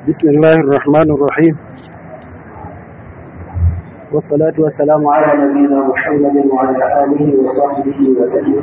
بسم الله الرحمن الرحيم والصلاة والسلام على نبينا محمد وعلى آله وصحبه وسلم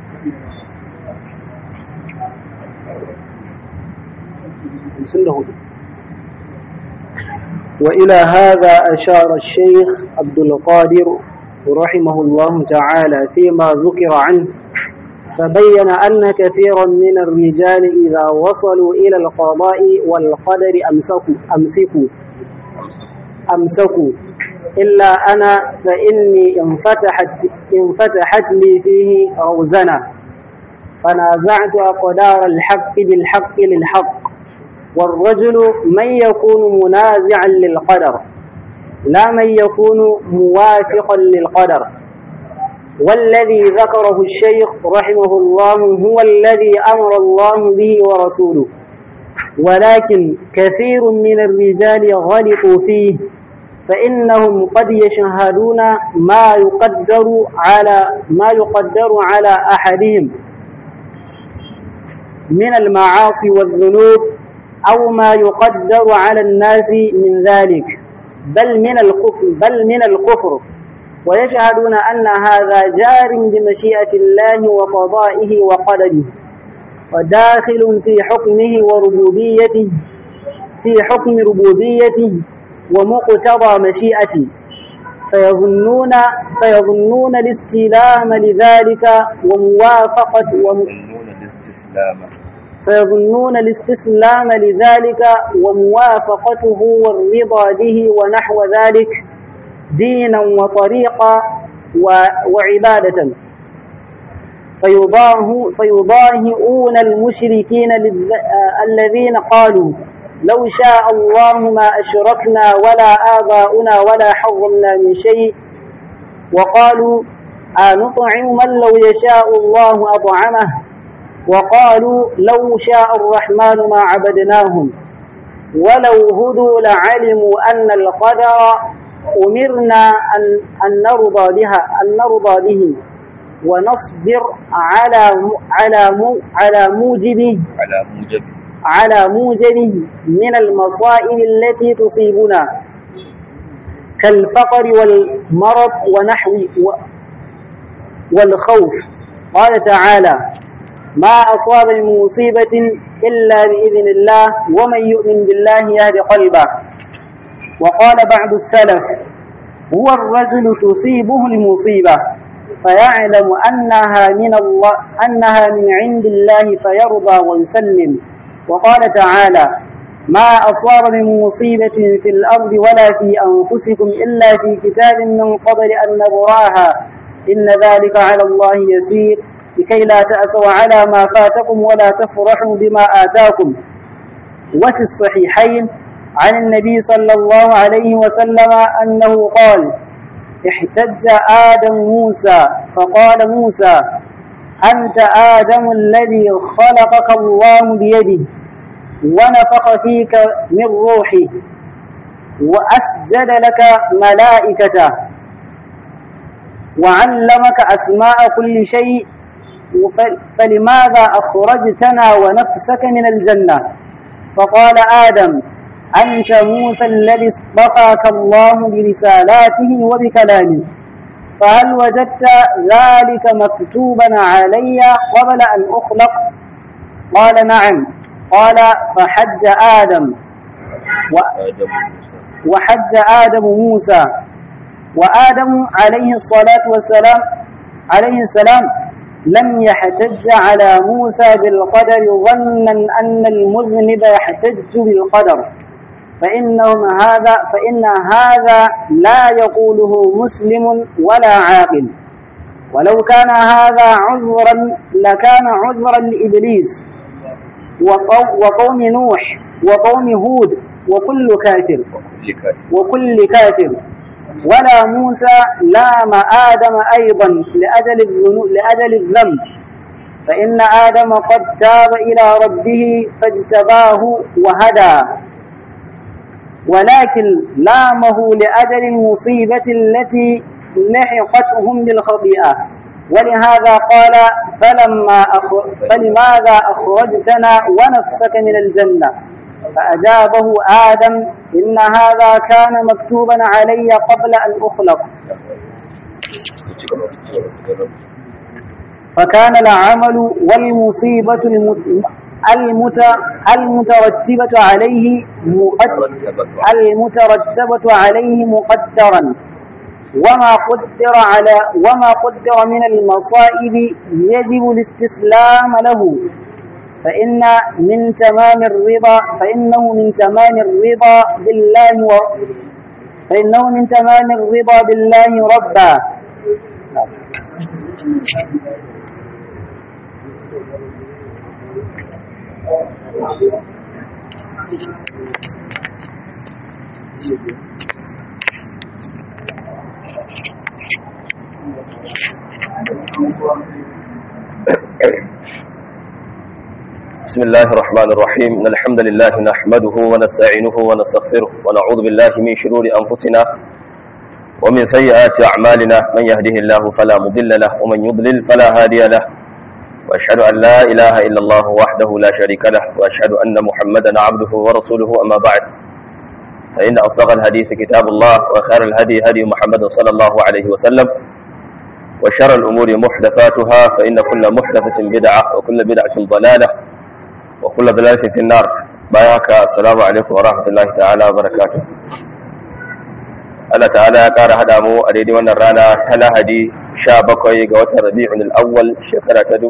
وإلى هذا أشار الشيخ عبد القادر رحمه الله تعالى فيما ذكر عنه فبين أن كثيرا من الرجال إذا وصلوا إلى القضاء والقدر أمسكوا أمسكوا أمسكوا إلا أنا فإني انفتحت انفتحت لي فيه روزنة فنازعت أقدار الحق بالحق للحق والرجل من يكون منازعا للقدر لا من يكون موافقا للقدر والذي ذكره الشيخ رحمه الله هو الذي أمر الله به ورسوله ولكن كثير من الرجال غلطوا فيه فإنهم قد يشهدون ما يقدر على ما يقدر على أحدهم من المعاصي والذنوب أو ما يقدر على الناس من ذلك بل من الكفر بل من الكفر ويشهدون أن هذا جار بمشيئة الله وقضائه وقدره وداخل في حكمه وربوبيته في حكم ربوبيته ومقتضى مشيئته فيظنون فيظنون الاستلام لذلك وموافقة يظنون الاستسلام فيظنون الاستسلام لذلك وموافقته والرضا به ونحو ذلك دينا وطريقا وعبادة فيضاه فيضاهئون المشركين الذين قالوا لو شاء الله ما أشركنا ولا آباؤنا ولا حرمنا من شيء وقالوا أنطعم من لو يشاء الله أطعمه وقالوا لو شاء الرحمن ما عبدناهم ولو هدوا لعلموا أن القدر أمرنا أن, أن نرضى بها أن نرضى به ونصبر على على على موجبه على موجب على موجبه من المصائب التي تصيبنا كالفقر والمرض ونحو والخوف قال تعالى ما أصاب من مصيبة إلا بإذن الله ومن يؤمن بالله يهد قلبه وقال بعض السلف هو الرجل تصيبه المصيبة فيعلم أنها من الله أنها من عند الله فيرضى ويسلم وقال تعالى ما أصاب من مصيبة في الأرض ولا في أنفسكم إلا في كتاب من قبل أن نبراها إن ذلك على الله يسير لكي لا تأسوا على ما فاتكم ولا تفرحوا بما آتاكم وفي الصحيحين عن النبي صلى الله عليه وسلم أنه قال احتج آدم موسى فقال موسى أنت آدم الذي خلقك الله بيده ونفخ فيك من روحه وأسجد لك ملائكته وعلمك أسماء كل شيء فلماذا أخرجتنا ونفسك من الجنة فقال آدم أنت موسى الذي اصطفاك الله برسالاته وبكلامه فهل وجدت ذلك مكتوبا علي قبل أن أخلق قال نعم قال فحج آدم و وحج آدم موسى وآدم عليه الصلاة والسلام عليه السلام لم يحتج على موسى بالقدر ظنا أن المذنب يحتج بالقدر فإنهم هذا فإن هذا لا يقوله مسلم ولا عاقل ولو كان هذا عذرا لكان عذرا لإبليس وقوم نوح وقوم هود وكل كافر وكل كافر وكل كافر ولا موسى لام آدم أيضا لأجل الذنوب لأجل الذنب فإن آدم قد تاب إلى ربه فاجتباه وهدى ولكن لامه لأجل المصيبة التي لحقتهم بالخطيئة ولهذا قال فلما أخ... فلماذا أخرجتنا ونفسك من الجنة فأجابه آدم إن هذا كان مكتوبا علي قبل أن أخلق فكان العمل والمصيبة المت... المترتبة عليه مقد... المترتبة عليه مقدرا وما قدر على وما قدر من المصائب يجب الاستسلام له فإن من تمام الرضا فإنه من تمام الرضا بالله و فإنه من تمام الرضا بالله ربا بسم الله الرحمن الرحيم إن الحمد لله نحمده ونستعينه ونستغفره ونعوذ بالله من شرور أنفسنا ومن سيئات أعمالنا من يهده الله فلا مضل له ومن يضلل فلا هادي له وأشهد أن لا إله إلا الله وحده لا شريك له وأشهد أن محمدا عبده ورسوله أما بعد فإن أصدق الحديث كتاب الله وخير الهدي هدي محمد صلى الله عليه وسلم وشر الأمور محدثاتها فإن كل محدثة بدعة وكل بدعة ضلالة وكل ضلالة في النار بايعك السلام عليكم ورحمة الله تعالى وبركاته Allah ta'ala ya ƙara haɗa mu a daidai wannan rana ta Lahadi 17 ga watan Rabi'un al-Awwal shekara ta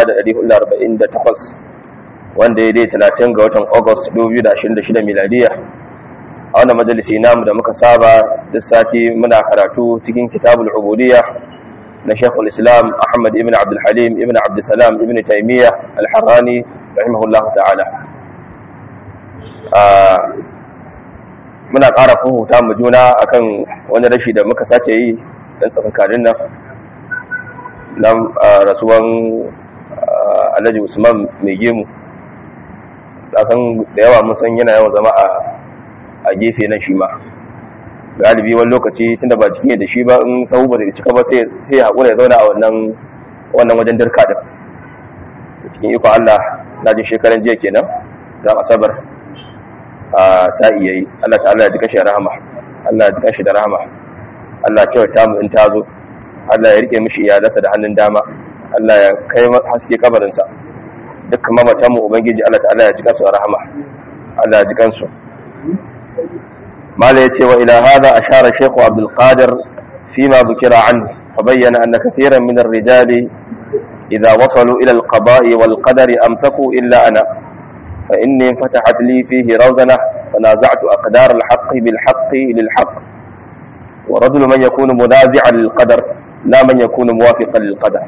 1448 wanda ya dai 30 ga watan August 2026 miladiya a wannan majalisi namu da muka saba duk sati muna karatu cikin kitabul ubudiyya na Sheikhul Islam Ahmad ibn Abdul Halim ibn Abdul Salam ibn Taymiyyah al-Harrani rahimahullahu ta'ala muna ƙara huta mu juna akan wani rashi da muka sace yi dan tsakankanin nan na rasuwan Alhaji Usman mai gemu san da yawa mun san yana yawan zama a gefe na shi ma galibi wani lokaci tunda ba cikin da shi ba in sahu ba zai cika ba sai ya haƙura ya zauna a wannan wannan wajen dirka din cikin iko Allah na ji shekaran jiya kenan dan asabar a sa'i yayi Allah ta'ala ya ji kashi rahama Allah ya ji kashi da rahama Allah ya kyauta mu in ta zo Allah ya rike mishi iyalansa da hannun dama Allah ya kai haske kabarin sa dukkan mamatan mu ubangiji Allah ta'ala ya ji kansu da rahama Allah ya ji kansu mala yace wa ila hada ashara shaykh Abdul Qadir فيما ذكر عنه فبين أن كثيرا من الرجال إذا وصلوا إلى القضاء والقدر أمسكوا إلا أنا فإني انفتحت لي فيه روزنة فنازعت أقدار الحق بالحق للحق ورجل من يكون منازعا للقدر لا من يكون موافقا للقدر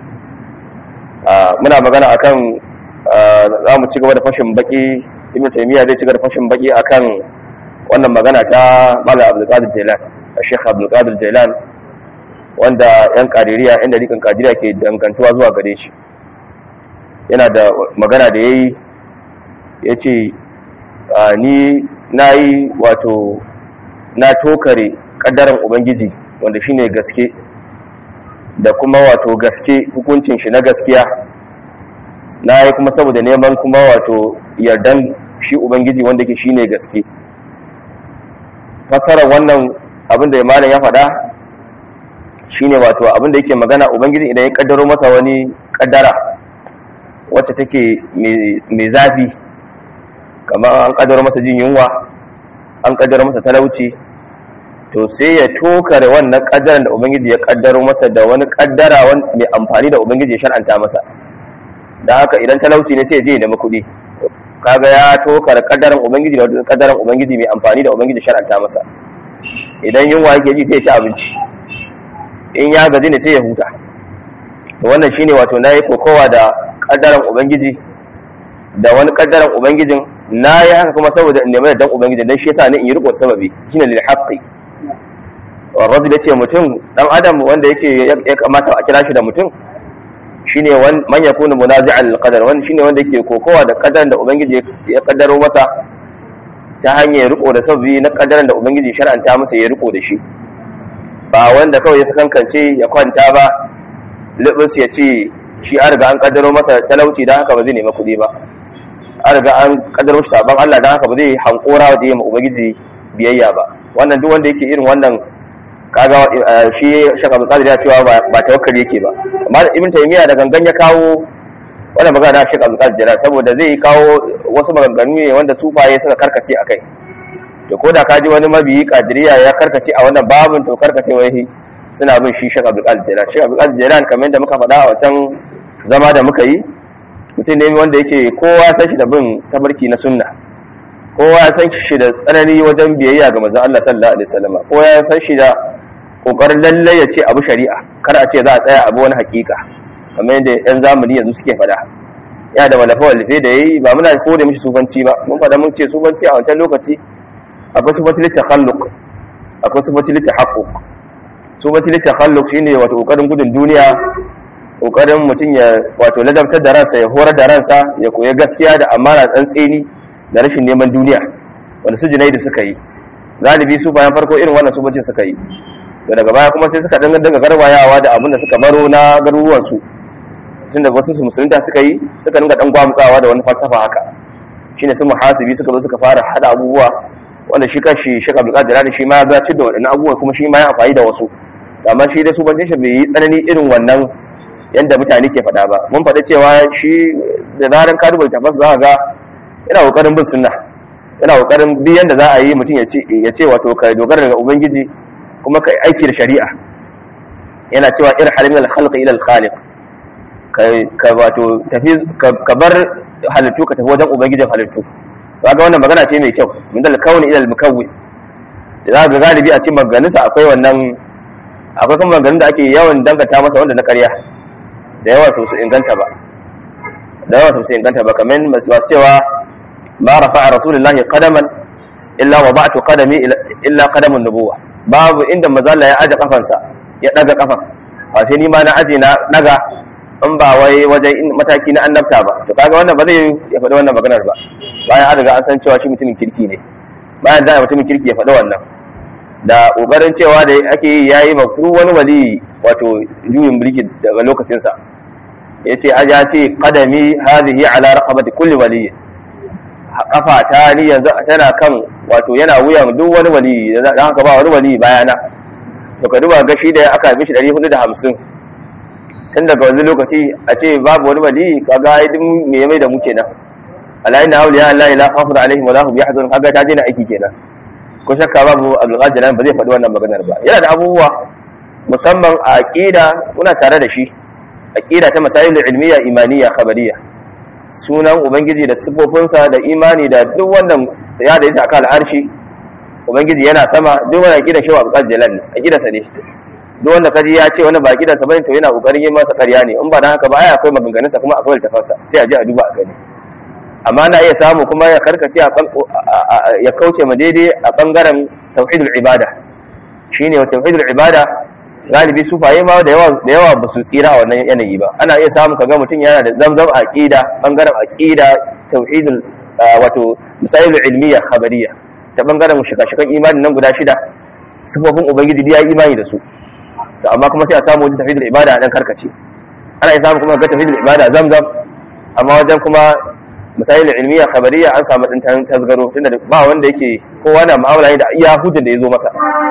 muna magana akan za mu ci gaba da fashin baki ibn taymiya zai ci gaba da fashin baki akan wannan magana ta malam abdul qadir jailan sheikh abdul qadir jailan wanda yan kadiriya yan dariƙan kadiriya ke dangantuwa zuwa gare shi yana da magana da yayi ya ce ni na yi wato na tokare ƙaddaran ubangiji wanda shine gaske da kuma wato gaske hukuncin shi na gaskiya na yi kuma saboda neman kuma wato yardan shi ubangiji wanda ke shine gaske fasarar wannan abin da malam ya faɗa shine wato abin da yake magana ubangiji idan ya kaddaro masa wani kaddara wacce take mai zafi kamar an kaddaro masa jin yunwa an kaddaro masa talauci to sai ya tokare wannan kaddaran da ubangiji ya kaddaro masa da wani kaddara mai amfani da ubangiji ya shar'anta masa da haka idan talauci ne sai ya je da kuɗi kaga ya tokare kaddaran ubangiji da kaddaran ubangiji mai amfani da ubangiji ya shar'anta masa idan yunwa yake ji sai ya ci abinci in ya gaji ne sai ya huta to wannan shine wato nayi kokowa da kaddaran ubangiji da wani kaddaran ubangijin na yi haka kuma saboda in nemi dan ubangiji dan shi yasa ne in yi riko sababi shine lil haqqi wa rajul yace mutum dan adam wanda yake ya kamata a kira shi da mutum shine man yakunu munazi'an lil qadar wanda shine wanda yake kokowa da kaddaran da ubangiji ya kaddaro masa ta hanyar riko da sababi na kaddaran da ubangiji shar'anta masa ya riko da shi ba wanda kawai ya sakankance ya kwanta ba libus ya ce shi an riga an kaddaro masa talauci dan haka ba zai nemi kuɗi ba an riga an kaddaro shi saban Allah dan haka ba zai hankora da yi ma ubangiji biyayya ba wannan duk wanda yake irin wannan kaga shi shaka Abdul Qadir ya cewa ba tawakkali yake ba amma Ibn Taymiyyah da gangan ya kawo wannan magana da Sheikh Abdul Qadir saboda zai kawo wasu maganganu ne wanda sufaye suka karkace akai to ko da kaji wani mabiyi kadiriya ya karkace a wannan babin to karkace wai suna bin shi Sheikh Abdul Qadir Sheikh Abdul Qadir kamar yadda muka faɗa a wancan zama da muka yi mutum ne wanda yake kowa san shi da bin tabarki na sunna kowa san shi da tsanani wajen biyayya ga manzon Allah sallallahu alaihi wasallam kowa ya san shi da kokarin lalle ya ce abu shari'a kar a ce za a tsaya abu wani hakika kamar yadda yan zamani yanzu suke faɗa ya da malafa walife da yayi ba muna kore mishi sufanci ba mun faɗa mun ce sufanci a wancan lokaci akwai sufanci litakhalluq akwai sufanci litahaqquq sufanci litakhalluq shine wato kokarin gudun duniya kokarin mutum ya wato ladabtar da ransa ya horar da ransa ya koya gaskiya da amana tsantseni da rashin neman duniya wanda su junaidu suka yi galibi su bayan farko irin wannan subancin suka yi da daga baya kuma sai suka dinga dinga garwayawa da abin da suka baro na garuruwan su tun da wasu su musulunta suka yi suka dinga dan gwamutsawa da wani falsafa haka shine su muhasibi suka zo suka fara hada abubuwa wanda shi kanshi Sheikh Abdul Qadir da shi ma ya gaci da wadannan abubuwa kuma shi ma ya amfani da wasu amma shi dai subancin shi bai yi tsanani irin wannan yadda mutane ke faɗa ba mun faɗa cewa shi da zaran ka duba tabbas za ga yana kokarin bin sunna yana kokarin duk yanda za a yi mutum ya ce ya ce wato ka dogara daga ubangiji kuma ka aiki da shari'a yana cewa irhal min al-khalq ila al-khaliq ka wato tafi ka bar halittu ka tafi wajen ubangijin halittu kaga wannan magana ce mai kyau min dal kauni ila al-mukawwin da za ga galibi a cikin maganganunsa akwai wannan akwai kuma maganganun da ake yawan dangata masa wanda na karya da yawa su inganta ba da yawa su inganta ba kamar masu cewa ba rafa a rasulullahi qadaman illa wa ba'tu qadami illa qadamun nubuwa babu inda mazalla ya aje kafansa ya daga kafan ba sai ni ma na aje na daga in ba wai wajen mataki na annabta ba to kaga wannan ba zai ya faɗi wannan maganar ba bayan an riga an san cewa shi mutumin kirki ne bayan da mutumin kirki ya faɗi wannan da ƙoƙarin cewa da ake yi ya yi makuru wani wali wato juyin mulki daga lokacinsa ya ce aja ce ƙadami hazihi ala raqabati kulli wali kafa ta ni yanzu tana kan wato yana wuyan duk wani wali dan haka ba wani wali bayana to ka duba gashi da aka mishi 450 tun daga wani lokaci a ce babu wani wali kaga ai duk me ya mai da mu kenan ala inna awliya allahi la khawfun alaihim wa la hum yahzanun kaga ta dena aiki kenan ko shakka babu abdulkadir ba zai faɗi wannan maganar ba yana da abubuwa musamman a aqida muna tare da shi aqida ta masail ilmiya imaniya khabariya sunan ubangiji da sifofinsa da imani da duk wannan ya da ita akan al'arshi ubangiji yana sama duk wannan aqida shi abdulkadir jalal aqida sa ne duk wanda kaji ya ce wani ba aqida sa bane to yana kokarin yin masa ƙarya ne in ba dan haka ba ai akwai maganganunsa kuma akwai littafansa sai a je a duba a gani amma na iya samu kuma ya karkace ya kauce ma daidai a bangaren tauhidul ibada shine wa tauhidul ibada galibi sufaye ma da yawa da yawa ba su tsira a wannan yanayi ba ana iya samu kaga mutum yana da zamzam aqida bangaren aqida tauhidul wato misalul ilmiya khabariya ta bangaren shika-shikan imani nan guda shida sifofin ubangiji ya yi imani da su amma kuma sai a samu wajen tauhidul ibada dan karkace ana iya samu kuma ga tauhidul ibada zamzam amma wajen kuma misalin ilmiya khabariya an samu din tasgaro tunda ba wanda yake kowa na mu'amala da iya hujjar da ya zo masa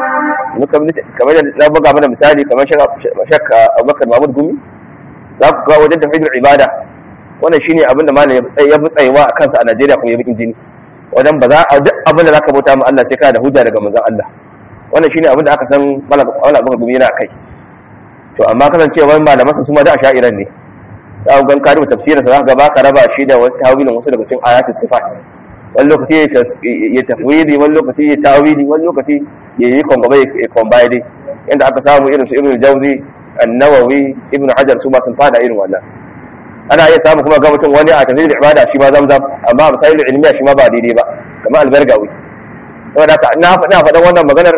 kamar da na buga mana misali kamar shakka abubakar mahmud gumi za ku ga wajen tafiyar ibada wannan shine abin da malam ya fi tsayewa a kansa a najeriya kuma ya bi jini wajen ba za a duk abin da za ka bauta ma allah sai kana da hujja daga manzon allah wannan shine abin da aka san malam abubakar gumi yana kai to amma kasancewa malamansa su ma da a sha'iran ne za ku gan karibu tafsirin sa ga baka raba shi da wasu tawilin wasu daga cikin ayatul sifat wani lokaci ya tafwidi wani lokaci ya tawili wani lokaci ya yi kwangaba ya kwambaya dai yadda aka samu irin su ibn jawzi an-nawawi ibn hajar su ma sun fada irin wannan ana iya samu kuma ga mutum wani a tafsirin ibada shi ma zamzam amma a misalin ilmiya shi ma ba daidai ba kamar albargawi saboda haka na faɗa faɗan wannan maganar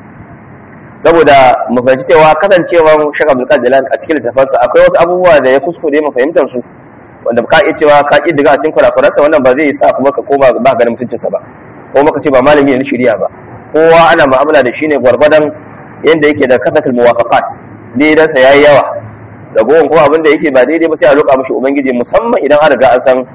saboda mu fahimci cewa kasancewar Sheikh Abdul Qadir a cikin littafansa akwai wasu abubuwa da ya kuskure mu fahimtar su wanda ka iya cewa ka ki diga a cikin kurakuransa wannan ba zai sa kuma ka koma ba ganin mutuncinsa ba ko maka ce ba malami ne shirya ba kowa ana mu'amala da shi ne gwargwadon yanda yake da kasatul muwafaqat daidansa yayi yawa da gowon kuma abin da yake ba daidai ba sai a roƙa mishi ubangiji musamman idan an riga an san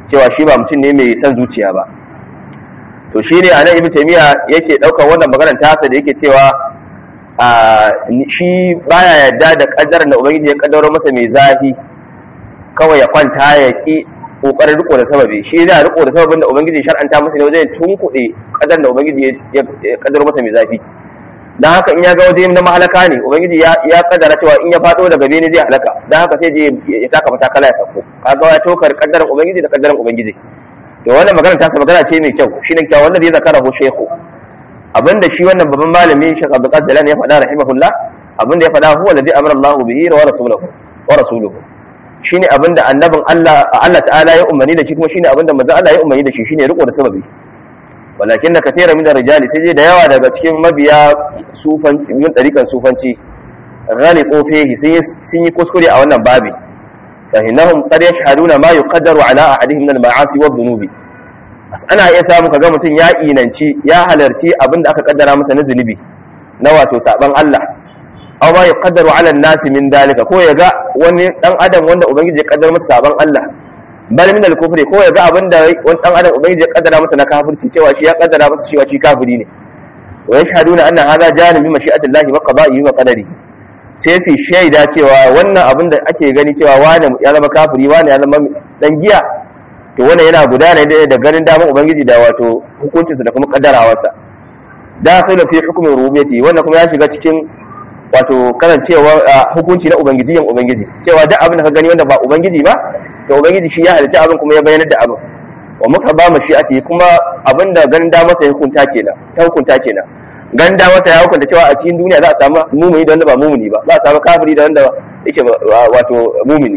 cewa shi ba mutum ne mai son zuciya ba to shi ne anan ibn taymiya yake daukar wannan maganar tasa da yake cewa a shi baya yarda da kaddarar da ubangiji ya kaddaro masa mai zafi kawai ya kwanta ya ki kokarin riko da sababi shi yana riko da sababin da ubangiji shar'anta masa ne wajen tunkuɗe kadar da ubangiji ya kaddaro masa mai zafi dan haka in ya ga waje na mahalaka ne ubangiji ya ya kaddara cewa in ya fado daga bene zai halaka dan haka sai je ya taka matakala ya sako kaga ya tokar kaddaran ubangiji da kaddaran ubangiji to wannan magana ta magana ce mai kyau shine cewa wannan zai zakara ho shehu abinda shi wannan babban malami Sheikh Abdul Qadir Jalani ya faɗa rahimahullah abinda ya faɗa huwa alladhi amara Allahu bihi wa rasuluhu wa rasuluhu shine abinda annabin Allah Allah ta'ala ya umarni da shi kuma shine abinda manzon Allah ya umarni da shi shine riko da sababi walakin da katira min rijali sai da yawa daga cikin mabiya sufan yin dariƙan sufanci ghaliqu fihi sun yi kuskure a wannan babi fa innahum qad yashhaduna ma yuqaddaru ala ahadihim min al-ma'asi wa dhunubi ana iya samu kaga mutum ya inanci ya halarci abinda aka kaddara masa na zunubi na wato saban Allah aw ma yuqaddaru ala an-nasi min dalika ko yaga wani dan adam wanda ubangiji ya kaddara masa saban Allah bal min al-kufri ko yaga abinda wani dan adam ubangiji ya kaddara masa na kafirci cewa shi ya kaddara masa cewa shi kafiri ne wa yashhaduna anna hadha janibi mashi'atillahi wa qada'ihi wa qadarihi sai su shaida cewa wannan abin da ake gani cewa wani ya zama kafiri wani ya zama dan giya to wannan yana gudana da ganin daman ubangiji da wato hukuncinsa da kuma kaddarawarsa dakhilu fi hukmi rububiyyati wannan kuma ya shiga cikin wato karancewa hukunci na ubangiji yan ubangiji cewa duk abin da ka gani wanda ba ubangiji ba to ubangiji shi ya halitta abin kuma ya bayyana da abin wa muka ba mu shi'ati kuma abin da ganin da masa hukunta kenan ta hukunta kenan ganin da masa ya hukunta cewa a cikin duniya za a samu mumuni da wanda ba mumuni ba za a samu kafiri da wanda yake wato mumuni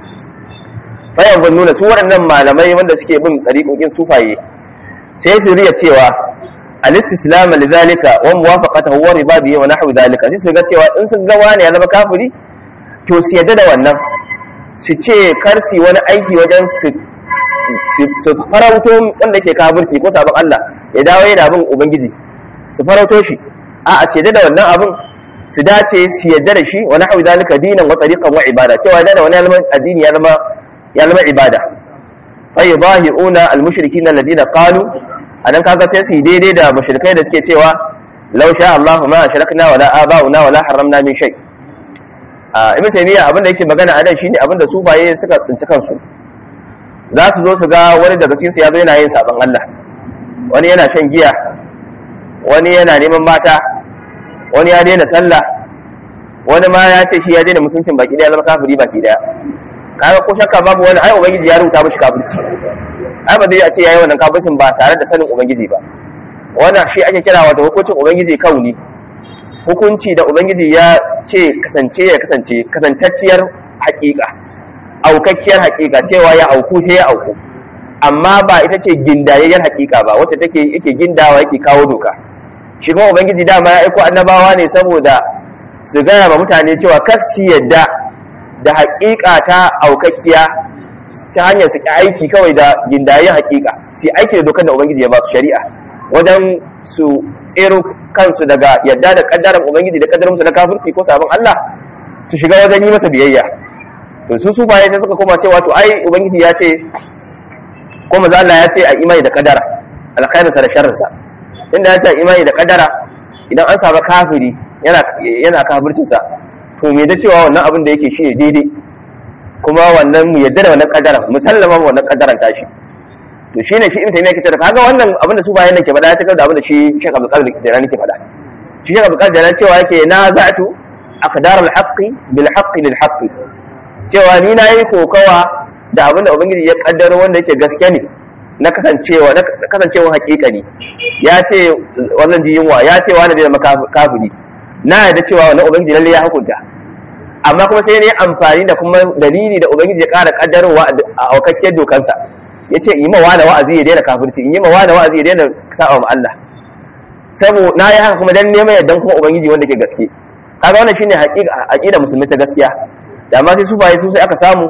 fayan ban nuna su waɗannan malamai wanda suke bin tsariƙoƙin sufaye sai su riya cewa al-istislam li zalika wa muwafaqatuhu wa ribadi wa nahwu zalika sai su ga cewa in sun ga wani ya zama kafiri to su yadda da wannan su ce kar su wani aiki wajen su su farauto wanda ke kafirci ko sabon Allah ya dawo yana bin ubangiji su farauto shi a a su yadda da wannan abin su dace su yadda da shi wa nahwu zalika dinan wa tariqan wa ibada cewa da wani addini ya zama ya zama ibada fa yudahiuna al-mushrikeena alladhina qalu anan kaga sai su daidai da mushrikai da suke cewa law sha Allah ma ashrakna wala aba'una wala haramna min shay a ibn taymiya abin da yake magana a nan shine abin da sufaye suka tsinci kansu za su zo su ga wani daga cikin su ya zo yana yin sabon Allah wani yana shan giya wani yana neman mata wani ya daina sallah wani ma ya ce shi ya daina mutuncin baki daya zama kafiri baki daya kaga ko shakka babu wani ai ubangiji ya rubuta mishi kafirci ai ba zai a ce yayi wannan kafircin ba tare da sanin ubangiji ba wannan shi ake kira wato hukuncin ubangiji kauni hukunci da ubangiji ya ce kasance ya kasance kasantacciyar hakika aukakkiyar hakika cewa ya auku sai ya auku amma ba ita ce gindayayyar hakika ba wacce take yake gindawa yake kawo doka shi kuma ubangiji dama ya aiko annabawa ne saboda su gaya ma mutane cewa kar su yadda da haƙiƙa ta aukakkiya ta hanyar su aiki kawai da gindayen haƙiƙa su aiki da dokar da ubangiji ya ba su shari'a wajen su tsero kansu daga yadda da kaddaran ubangiji da kaddaran musu na kafirci ko sabon Allah su shiga wajen yi masa biyayya to su su baye sai suka koma cewa to ai ubangiji ya ce ko manzo Allah ya ce a imani da kaddara alkhairinsa da sharrinsa inda ya ce a imani da kaddara idan an saba kafiri yana yana kafircinsa to me da cewa wannan abin da yake shi ne daidai kuma wannan mu yadda da wannan kaddaran musallama wannan kaddaran tashi to shine shi ibn taymiya ke tada kaga wannan abin da su bayan nake faɗa ya takar da abin da shi Sheikh Abdul Qadir Jilani ke faɗa shi Sheikh Abdul Qadir Jilani cewa yake na za'atu aqdar al-haqqi bil haqqi lil haqqi cewa ni na yi kokawa da abin da ubangiji ya kaddaro wanda yake gaske ne na kasancewa na kasancewa hakika ne ya ce wannan ji yunwa ya ce wani zai zama kafiri na yarda cewa wannan ubangiji lalle ya hukunta amma kuma sai ne amfani da kuma dalili da ubangiji ya ƙara kaddarowa a aukakkiyar dokansa ya ce yi mawa da wa'azi ya daina kafirci in yi mawa da wa'azi ya daina sa'a ma Allah sabo na yi haka kuma dan neman yardan kuma ubangiji wanda ke gaske kaga wannan shine aqida musulmi ta gaskiya da amma sai su baye su sai aka samu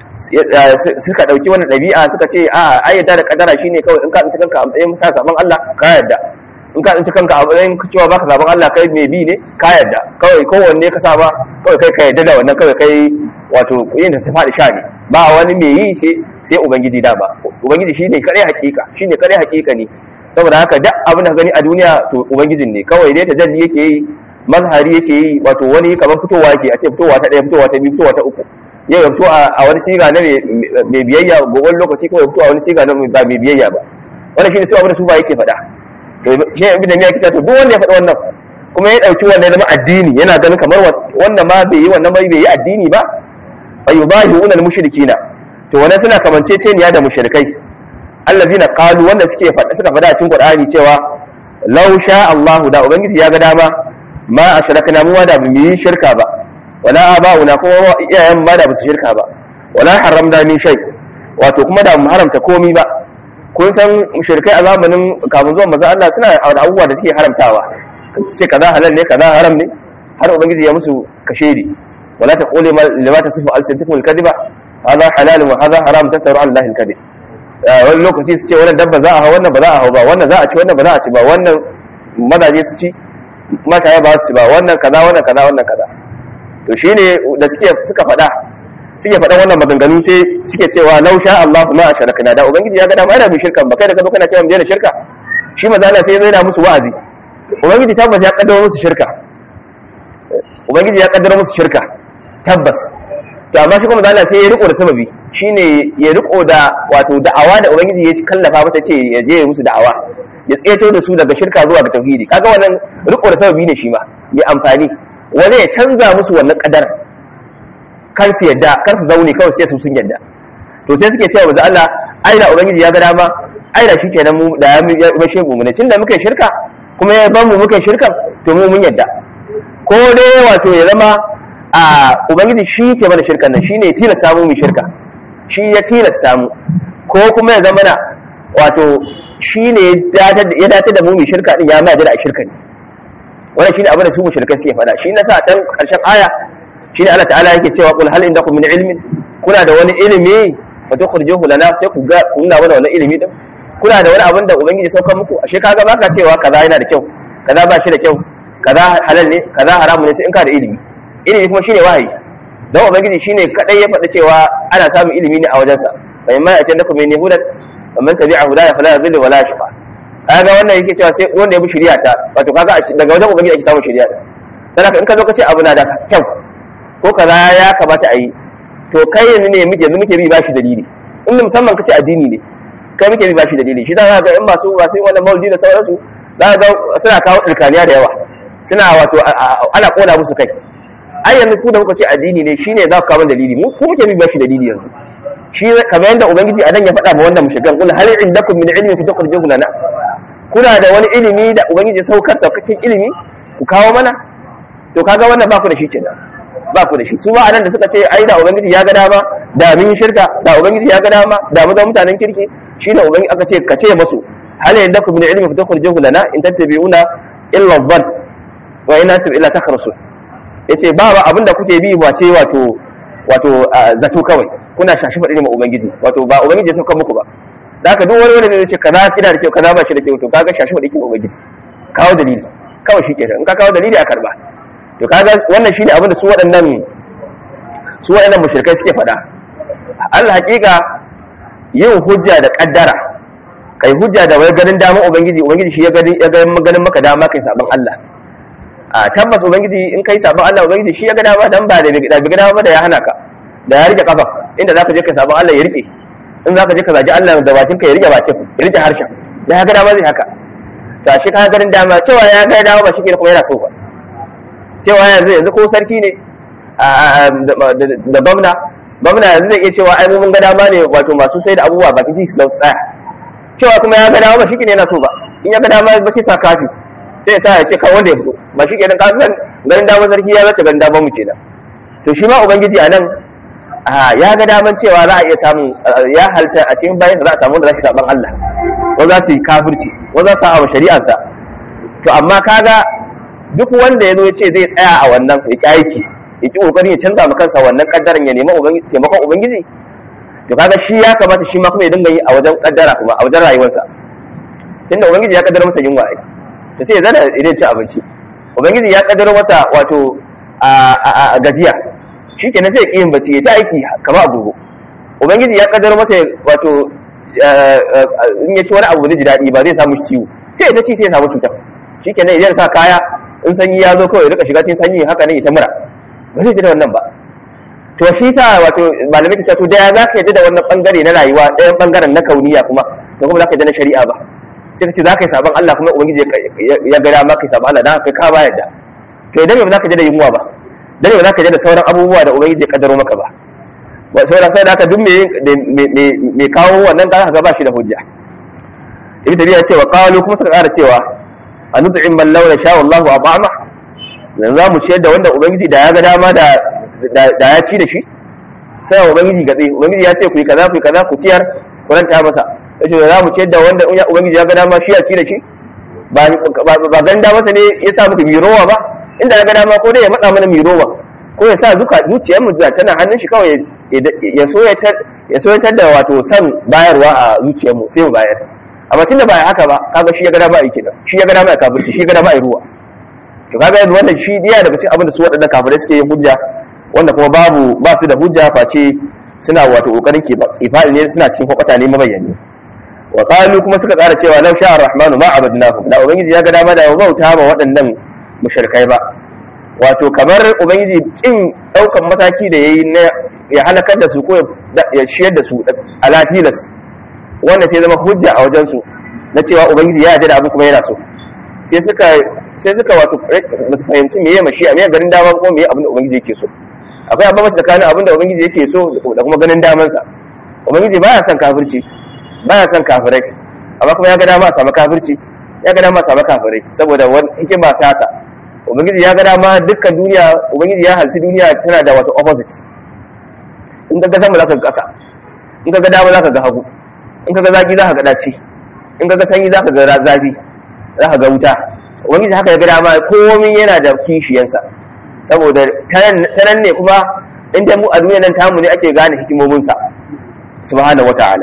suka dauki wannan dabi'a suka ce a ayyata da kadara shine kawai in ka tsinci kanka a matsayin ka saban Allah ka yarda in ka tsinci kanka a matsayin cewa baka saban Allah kai mai bi ne ka yarda kawai kowanne ka saba kawai kai ka yarda da wannan kawai kai wato yin ta faɗi sha ne ba wani mai yi sai sai ubangiji da ba ubangiji shine kare hakika shine kare hakika ne saboda haka duk abin da gani a duniya to ubangijin ne kawai dai tajalli yake yi mazhari yake yi wato wani kamar fitowa yake a ce fitowa ta ɗaya fitowa ta biyu fitowa ta uku yau ya fito a wani siga na mai biyayya gobe lokaci kawai ya fito a wani siga na ba mai biyayya ba wannan shine sai abin da su ba yake faɗa to shi ibn da ya kita to duk wanda ya faɗa wannan kuma ya ɗauki wannan ya zama addini yana ganin kamar wannan ma bai yi wannan bai yi addini ba ayyubahiuna al-mushrikina to wannan suna kamanceceniya da mushrikai allazina qalu wanda suke faɗa suka faɗa a cikin Qur'ani cewa law sha Allahu da ubangiji ya ga dama ma ashrakna mu da mu yi shirka ba wala aba'una kuma iyayen ba da su shirka ba wala haramna min shay wato kuma da mu haramta komi ba kun san mushrikai a zamanin kafin zuwan manzo Allah suna da abubuwa da suke haramtawa ce kaza halal ne kaza haram ne har ubangiji ya musu kashedi wala taqulu lima tasifu alsinatukum alkadiba hadha halal wa hadha haram tattaru ala allahi alkadib wani lokaci su ce wannan dabba za a hau wannan ba za a hau ba wannan za a ci wannan ba za a ci ba wannan mazaje su ci mata ba su ci ba wannan kaza wannan kaza wannan kaza to shine da suke suka faɗa suke faɗa wannan maganganu sai suke cewa law sha Allah ma asharakna da ubangiji ya ga dama yana mu shirkan ba kai da ka zo kana cewa mu daina shirka shi maza Allah sai zai na musu wa'azi ubangiji tabbas ya kaddara musu shirka ubangiji ya kaddara musu shirka tabbas to amma shi kuma Allah sai ya riko da sababi shine ya riko da wato da'awa da ubangiji ya kallafa masa ce ya je musu da'awa ya tseto da su daga shirka zuwa ga tauhidi kaga wannan riko da sababi ne shi ma mai amfani wani ya canza musu wannan kadar kar su yadda kar su zaune kawai sai su sun yadda to sai suke cewa manzo Allah ai da ubangiji ya ga dama ai da shikenan mu da ya bashe mu ne tunda muka shirka kuma ya ban mu muka shirka to mu mun yadda ko dai wato ya zama a ubangiji shi ke mana shirkan nan shine ya tilasta mu mu shirka shi ya tilasta mu ko kuma ya zama na wato shine ya dace da mu mu shirka din ya ma da shirka ne wannan shine abin da su mushrikai suke faɗa shi nasa a can karshen aya shine Allah ta'ala yake cewa qul hal indakum min ilmin kuna da wani ilimi fa tukhrijuhu lana sai ku ga kuna mana wannan ilimi din kuna da wani abin da ubangiji saukar muku ashe kaga baka cewa kaza yana da kyau kaza ba shi da kyau kaza halal ne kaza haramu ne sai in ka da ilimi ilimi kuma shine wahayi dan ubangiji shine kadai ya faɗa cewa ana samun ilimi ne a wajensa fa in ma ya tanda kuma ne hudan wa man tabi'a hudaya fala yadhillu wala yashqa kaga wannan yake cewa sai wanda ya bi shari'a ta wato kaga daga wajen ubangiji ake samun shari'a sanaka in ka zo ka ce abu na da kyau ko kaza ya kamata a yi to kai yanzu ne muke yanzu muke bi ba shi dalili in musamman ka ce addini ne kai muke bi ba shi dalili shi za ga in masu masu yin wannan maulidi da sauransu za ga suna kawo ɗirkaniya da yawa suna wato ana koda musu kai ai yanzu ku da kuka ce addini ne shine za ku kawo dalili mu ku muke bi ba shi dalili yanzu shi kamar yadda ubangiji a nan ya faɗa ma wannan mushrikan kul hal indakum min ilmin fa tukhrijuhu lana kuna da wani ilimi da ubangiji saukar saukakin ilimi ku kawo mana to kaga wannan ba ku da shi kenan ba ku da shi su ba anan da suka ce ai da ubangiji ya ga dama da mun yi shirka da ubangiji ya ga dama da mu da mutanen kirki shine ubangiji aka ce ka ce musu hal indakum min ilmin fa tukhrijuhu lana in tattabi'una illa dhann wa in antum illa takhrusun yace ba ba abinda kuke bi ba ce wato wato zato kawai kuna shashi faɗi ma ubangiji wato ba ubangiji ya sauka muku ba da haka duk wani wanda zai ce kaza kina da kyau kaza ba shi da kyau to kaga shashi faɗi ma ubangiji kawo dalili kawai shi kenan in ka kawo dalili a karba to kaga wannan shine abin da su waɗannan su waɗannan mushrikai suke faɗa Allah hakika yin hujja da kaddara kai hujja da wai ganin damar ubangiji ubangiji shi ya ganin ya ganin maka dama kai sabon Allah a tabbas ubangiji in kai sabon Allah ubangiji shi ya ga dama dan ba da bi ga dama da ya hana ka da ya rike kafa inda zaka je ka sabon Allah ya rike in zaka je ka zaji Allah da bakin ka ya rike bakin ya rike harshen da ya ga dama zai haka to shi ka ganin dama cewa ya ga dama ba shi ke kuma yana so ba cewa yanzu yanzu ko sarki ne da gwamna gwamna yanzu zai iya cewa ai mun ga dama ne wato masu sai da abubuwa bakin titi su tsaya cewa kuma ya ga dama ba shi ke yana so ba in ya ga dama ba sai sa kafi sai ya sa ya ce kan wanda ya fito ba shi kenan ka san ganin damar sarki ya zace ganin damar mu kenan to shi ma ubangiji a nan ya ga daman cewa za a iya samun ya halta a cikin bayan da za a samu wanda za su saban Allah wanda za su yi kafirci wanda za su sa shari'arsa to amma kaga duk wanda ya zo ya ce zai tsaya a wannan ya ki aiki ya ki kokarin ya canza ma kansa wannan kaddaran ya nemi taimakon ubangiji to kaga shi ya kamata shi ma kuma ya dinga yi a wajen kaddara kuma a wajen rayuwarsa tunda ubangiji ya kaddara masa yunwa ai to sai ya zana idan ci abinci ubangiji ya kaddara masa wato a gajiya shi kenan sai ya yin bacci ya ta aiki kama agogo ubangiji ya kaddara masa wato in ya ci wani abu da ji daɗi ba zai samu ciwo sai ya ta ci sai ya samu cutar shikenan idan sa kaya in sanyi ya zo kawai rika shiga cikin sanyi haka ne ita mura ba zai ji da wannan ba to shi sa wato malamai ta to da za ka yadda da wannan bangare na rayuwa ɗayan bangaren na kauniya kuma to kuma za ka yadda na shari'a ba sai ka ce za ka yi sabon Allah kuma ubangiji ya ga dama ka yi sabon Allah dan haka ka ba yadda to idan ba za ka yadda da yunwa ba dan ba za ka yadda da sauran abubuwa da ubangiji ya kaddaro maka ba ba sai sai da aka duk me kawo wannan ka ga ba shi da hujja ibn tabiya ce wa qalu kuma suka ƙara cewa anud'im man law sha Allahu at'ama dan za mu ciyar da wanda ubangiji da ya ga dama da da ya ci da shi sai ubangiji gatsi ubangiji ya ce ku yi kaza ku yi kaza ku ciyar ku ranta masa yace za mu ciyar da wanda ubangiji ya ga dama shi ya ci da shi ba ba ganda masa ne ya sa muku mirowa ba inda ya ga dama ko dai ya matsa mana mirowa ko ya sa zuka zuciyar mu tana hannun shi kawai ya soyatar da wato san bayarwa a zuciyar mu sai mu bayar amma tunda ba haka ba kaga shi ya gada ba a kenan shi ya gada ba a kafirci shi ya gada ba a ruwa to kaga yanzu wannan shi diya daga cikin abin da su waɗannan kafirai suke yin hujja wanda kuma babu ba su da hujja face suna wato kokarin kifali ne suna cikin kwakwata ne mabayyani wa qalu kuma suka tsara cewa law sha'a rahmanu ma abadnahum da ubangiji ya ga dama da bauta ma waɗannan mushrikai ba wato kamar ubangiji kin daukan mataki da yayi na ya halakar da su ko ya shiyar da su a latilas wanda sai zama hujja a wajen su na cewa ubangiji ya yarda da abu kuma yana so sai suka sai suka wato ba su fahimci me ya mashi a me garin dama ko me abin da ubangiji yake so akwai abin mace tsakanin abin da ubangiji yake so da kuma ganin damansa ubangiji baya son kafirci baya son kafirai amma kuma ya ga dama a samu kafirci ya ga dama a samu kafirai saboda wani hikima tasa ubangiji ya ga dama dukkan duniya ubangiji ya halci duniya tana da wato opposite in ka ga sama za ka ga ƙasa in ka ga dama za ka ga hagu in ka ga zaki za ka ga daci in ka ga sanyi za ka ga zafi za ka ga wuta ubangiji haka ya ga dama komai yana da kishiyansa saboda ta nan ne kuma inda mu a duniya nan tamu ne ake gane hikimominsa subhanahu wata'ala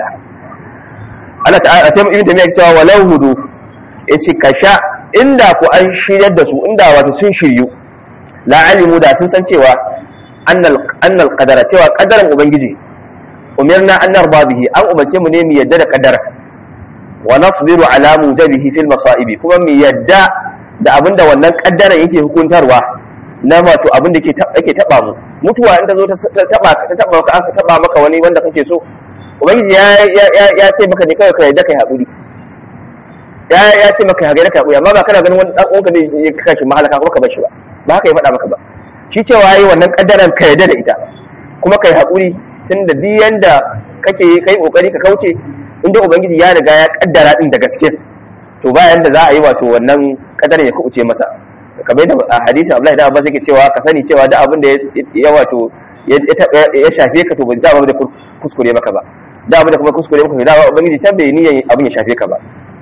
Allah ta'ala sai mu ibn tamiya cewa walau hudu yace kasha inda ku an shiryar da su inda wato sun shiryu la alimu da sun san cewa annal annal qadara cewa qadaran ubangiji umirna an narba bihi an umarce mu ne mu yadda da qadara wa nasbiru ala mujabihi fil masaibi kuma mu yadda da abinda wannan qaddaran yake hukuntarwa na wato abin da yake taba mu mutuwa inda zo ta taba ta taba ka aka taba maka wani wanda kake so ubangiji ya ya ce maka ne kai ka yadda kai haƙuri ya ya ce maka hagare ka amma ba kana ganin wani dan uwanka ne ya kaka shi mahalaka kuma ka bar shi ba ba haka ya faɗa maka ba shi cewa yayi wannan kaddaran ka yadda da ita kuma kai haƙuri tunda duk yanda kake kai kokari ka kauce inda ubangiji ya riga ya kaddara din da gaske to ba yanda za a yi wato wannan kaddaran ya kubuce masa kamar yadda a hadisin Abdullahi da Abbas yake cewa ka sani cewa da abin da ya wato ya shafe ka to ba da da kuskure maka ba da abin da kuma kuskure maka da ubangiji can bai niyan abin ya shafe ka ba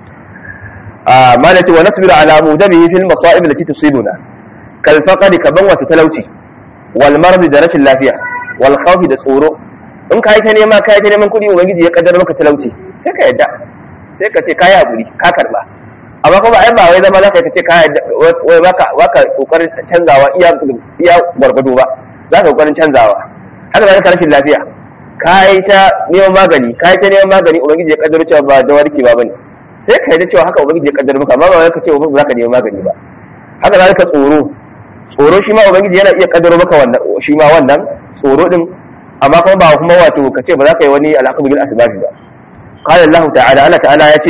a malati wa nasbiru ala mudabihi fil masa'ib allati tusibuna kal faqri kaban wa talauci wal marad da rashin lafiya wal khawf da tsoro in kai ta nema kai ta neman kudi ubangiji ya kaddara maka talauci sai ka yadda sai ka ce kai hakuri ka karba amma kuma ai ba wai zama zaka kace ka wai baka baka kokarin canzawa iya iya gwargwado ba zaka kokarin canzawa haka zaka rashin lafiya kai ta neman magani kai ta neman magani ubangiji ya kaddaro cewa ba da warke ba bane sai ka yarda cewa haka ubangiji ya kaddaro maka amma ba wai ka ce ba zaka neman magani ba haka zaka tsoro tsoro shi ma ubangiji yana iya kaddaro maka wannan shi ma wannan tsoro din amma kuma ba kuma wato ka ce ba za ka yi wani al'aqbu bil asbabi ba qala Allah ta'ala Allah ta'ala ya ce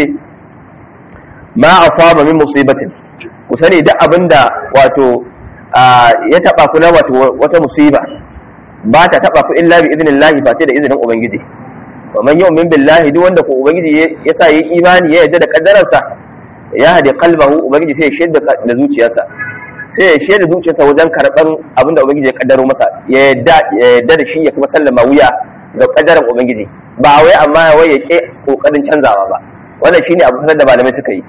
ma asaba min musibatin ku sani duk abinda wato ya taba ku na wato wata musiba ba ta taba ku illa bi idnillahi ba sai da izinin ubangiji wa man yu'min billahi duk wanda ku ubangiji ya sa yi imani ya yarda da kaddararsa ya hadi qalbahu ubangiji sai ya shaida da zuciyarsa sai ya shaida zuciyarsa wajen karban abinda ubangiji ya kaddaro masa ya yarda ya yarda da shi ya kuma sallama wuya ga kaddaran ubangiji ba wai amma wai ya ke kokarin canzawa ba wannan shine abu da malamai suka yi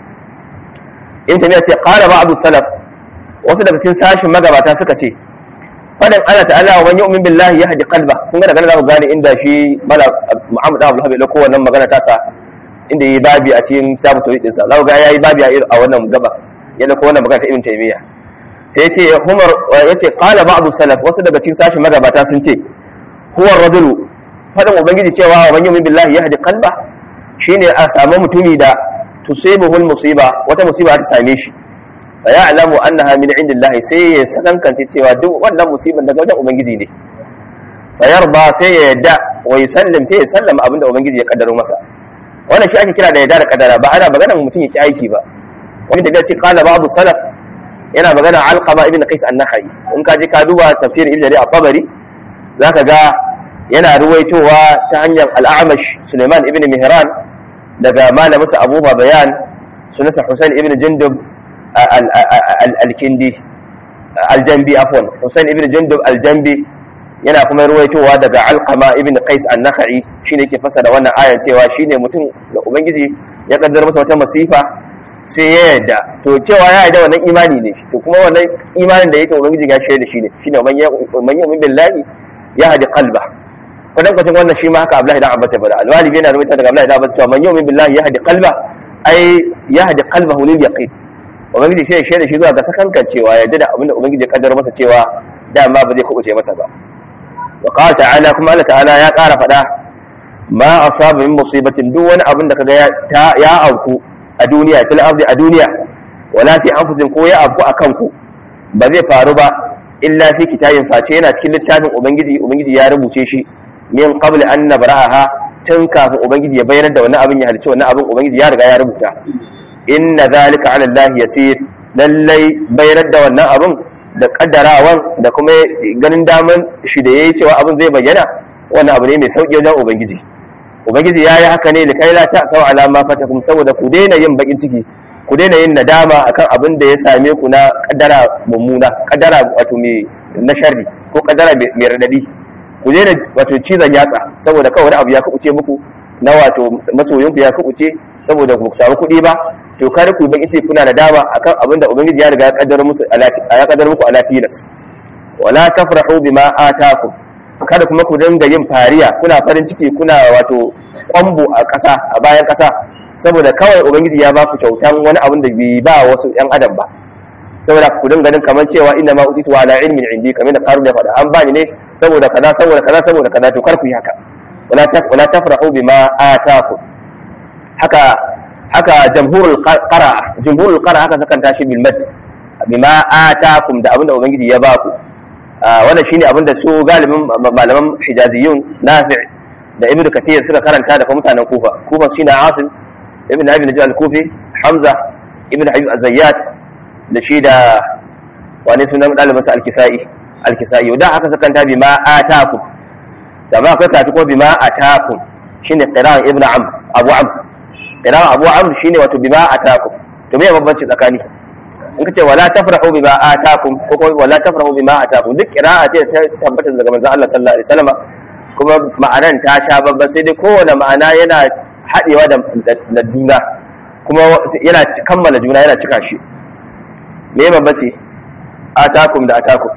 in tamiya ce qala ba'd salaf wasu daga cikin sashin magabata suka ce fadan Allah ta'ala wa man yu'min billahi yahdi qalba kun ga daga za ku gane inda shi mala Muhammad Abdul Habib ko wannan magana ta sa inda yi babi a cikin kitabu tauhid din sa za ku ga yayi babi a wannan gaba yana ko wannan magana ta Ibn Taymiyyah sai yace Umar yace qala ba'd salaf wasu daga cikin sashin magabata sun ce huwa ar-rajulu fadin ubangiji cewa wa man yu'min billahi yahdi qalba shine a samu mutumi da tusibuhul musiba wata musiba ta same shi fa ya'lamu annaha min indillahi sai ya sakankance cewa duk wannan musiban daga wajen ubangiji ne fa yarda sai ya yadda wa yusallim sai ya sallama abinda ubangiji ya kaddaro masa wannan shi ake kira da yadda da kaddara ba ana maganar mutum ya ki aiki ba wani da ce qala babu salaf yana magana alqama ibn qais an-nakhai in ka je ka duba tafsir ibn jarir at-tabari zaka ga yana ruwaitowa ta hanyar al-a'mash suleiman ibn mihran daga malaminsa abu bayan sunansa husain ibn jundub al-kindi al-jambi afwan husain ibn jundub al-jambi yana kuma ruwaitowa daga alqama ibn qais an-nakhai shine yake fasara wannan ayar cewa shine mutum da ubangiji ya kaddara masa wata masifa sai ya yarda to cewa ya yarda wannan imani ne to kuma wannan imanin da yake ubangiji ya shirya da shi ne shine man yu'min billahi ya hadi qalba kwadan kwacin wannan shi ma haka Abdullahi dan Abbas ya bada al-Walibi yana rubuta daga Abdullahi dan Abbas cewa man yu'min billahi ya hadi qalba ai ya hadi qalbahu lil yaqin ubangiji sai ya shirya shi zuwa ga sakankan cewa ya yarda da abinda ubangiji ya kaddara masa cewa dama ba zai kubuce masa ba wa qala ta'ala kuma Allah ta'ala ya ƙara faɗa ma asaba min musibatin duk wani abin da kaga ya auku a duniya fil ardi a duniya wala fi anfusikum ko ya abu akan ku ba zai faru ba illa fi kitabin face yana cikin littafin ubangiji ubangiji ya rubuce shi min qabl an nabraha tun kafin ubangiji ya bayyana da wannan abin ya halicci wannan abin ubangiji ya riga ya rubuta inna zalika ala allah yasir lallai bayyana da wannan abin da kaddarawan da kuma ganin daman shi da yayi cewa abin zai bayyana wannan abu ne mai sauki wajen ubangiji ubangiji ya yi haka ne da kai la ta sau alama fatakum saboda ku daina yin bakin ciki ku daina yin nadama akan abin da ya same ku na kaddara mummuna kaddara wato mai na sharri ko kaddara mai radadi ku daina wato cizon yatsa saboda kawai wani abu ya kubuce muku na wato masoyinku ya kubuce saboda ku samu kuɗi ba to kar ku bakin ciki kuna nadama akan abin da ubangiji ya riga ya kaddara musu ya kaddara muku ala tilas wala tafrahu bima atakum kada kuma ku dinga yin fariya kuna farin ciki kuna wato kwambo a ƙasa a bayan ƙasa saboda kawai ubangiji ya ba ku kyautan wani abin da bai ba wasu yan adam ba saboda ku dinga ganin kamar cewa inna ma utitu ala ilmin indi kamar da karu da faɗa an bani ne saboda kaza saboda kaza saboda kaza to kar ku yi haka wala ta wala tafrahu bima ataku haka haka jamhurul qara jamhurul qara haka sakan tashi bil mad bima atakum da abin da ubangiji ya ba ku wannan shine abinda su galibin malaman hijaziyun nafi' da ibnu kathir suka karanta da mutanen kufa kufa shine asim ibnu abi najal al-kufi hamza ibnu habib az-zayyat da shi da wani sunan dalibin sa al-kisai al-kisai da aka sakanta bi ma atakum da ma akwai kati ko bi ma atakum shine qira'an ibnu am abu am qira'an abu am shine wato bi ma atakum to me bambanci tsakani in ka ce wala tafrahu bima atakum ko kuma wala tafrahu bima atakum duk qira'a ce ta tabbata daga manzon Allah sallallahu alaihi wasallam kuma ma'anan ta sha babban sai dai kowane ma'ana yana haɗewa da juna kuma yana kammala juna yana cika shi me bambanci atakum da atakum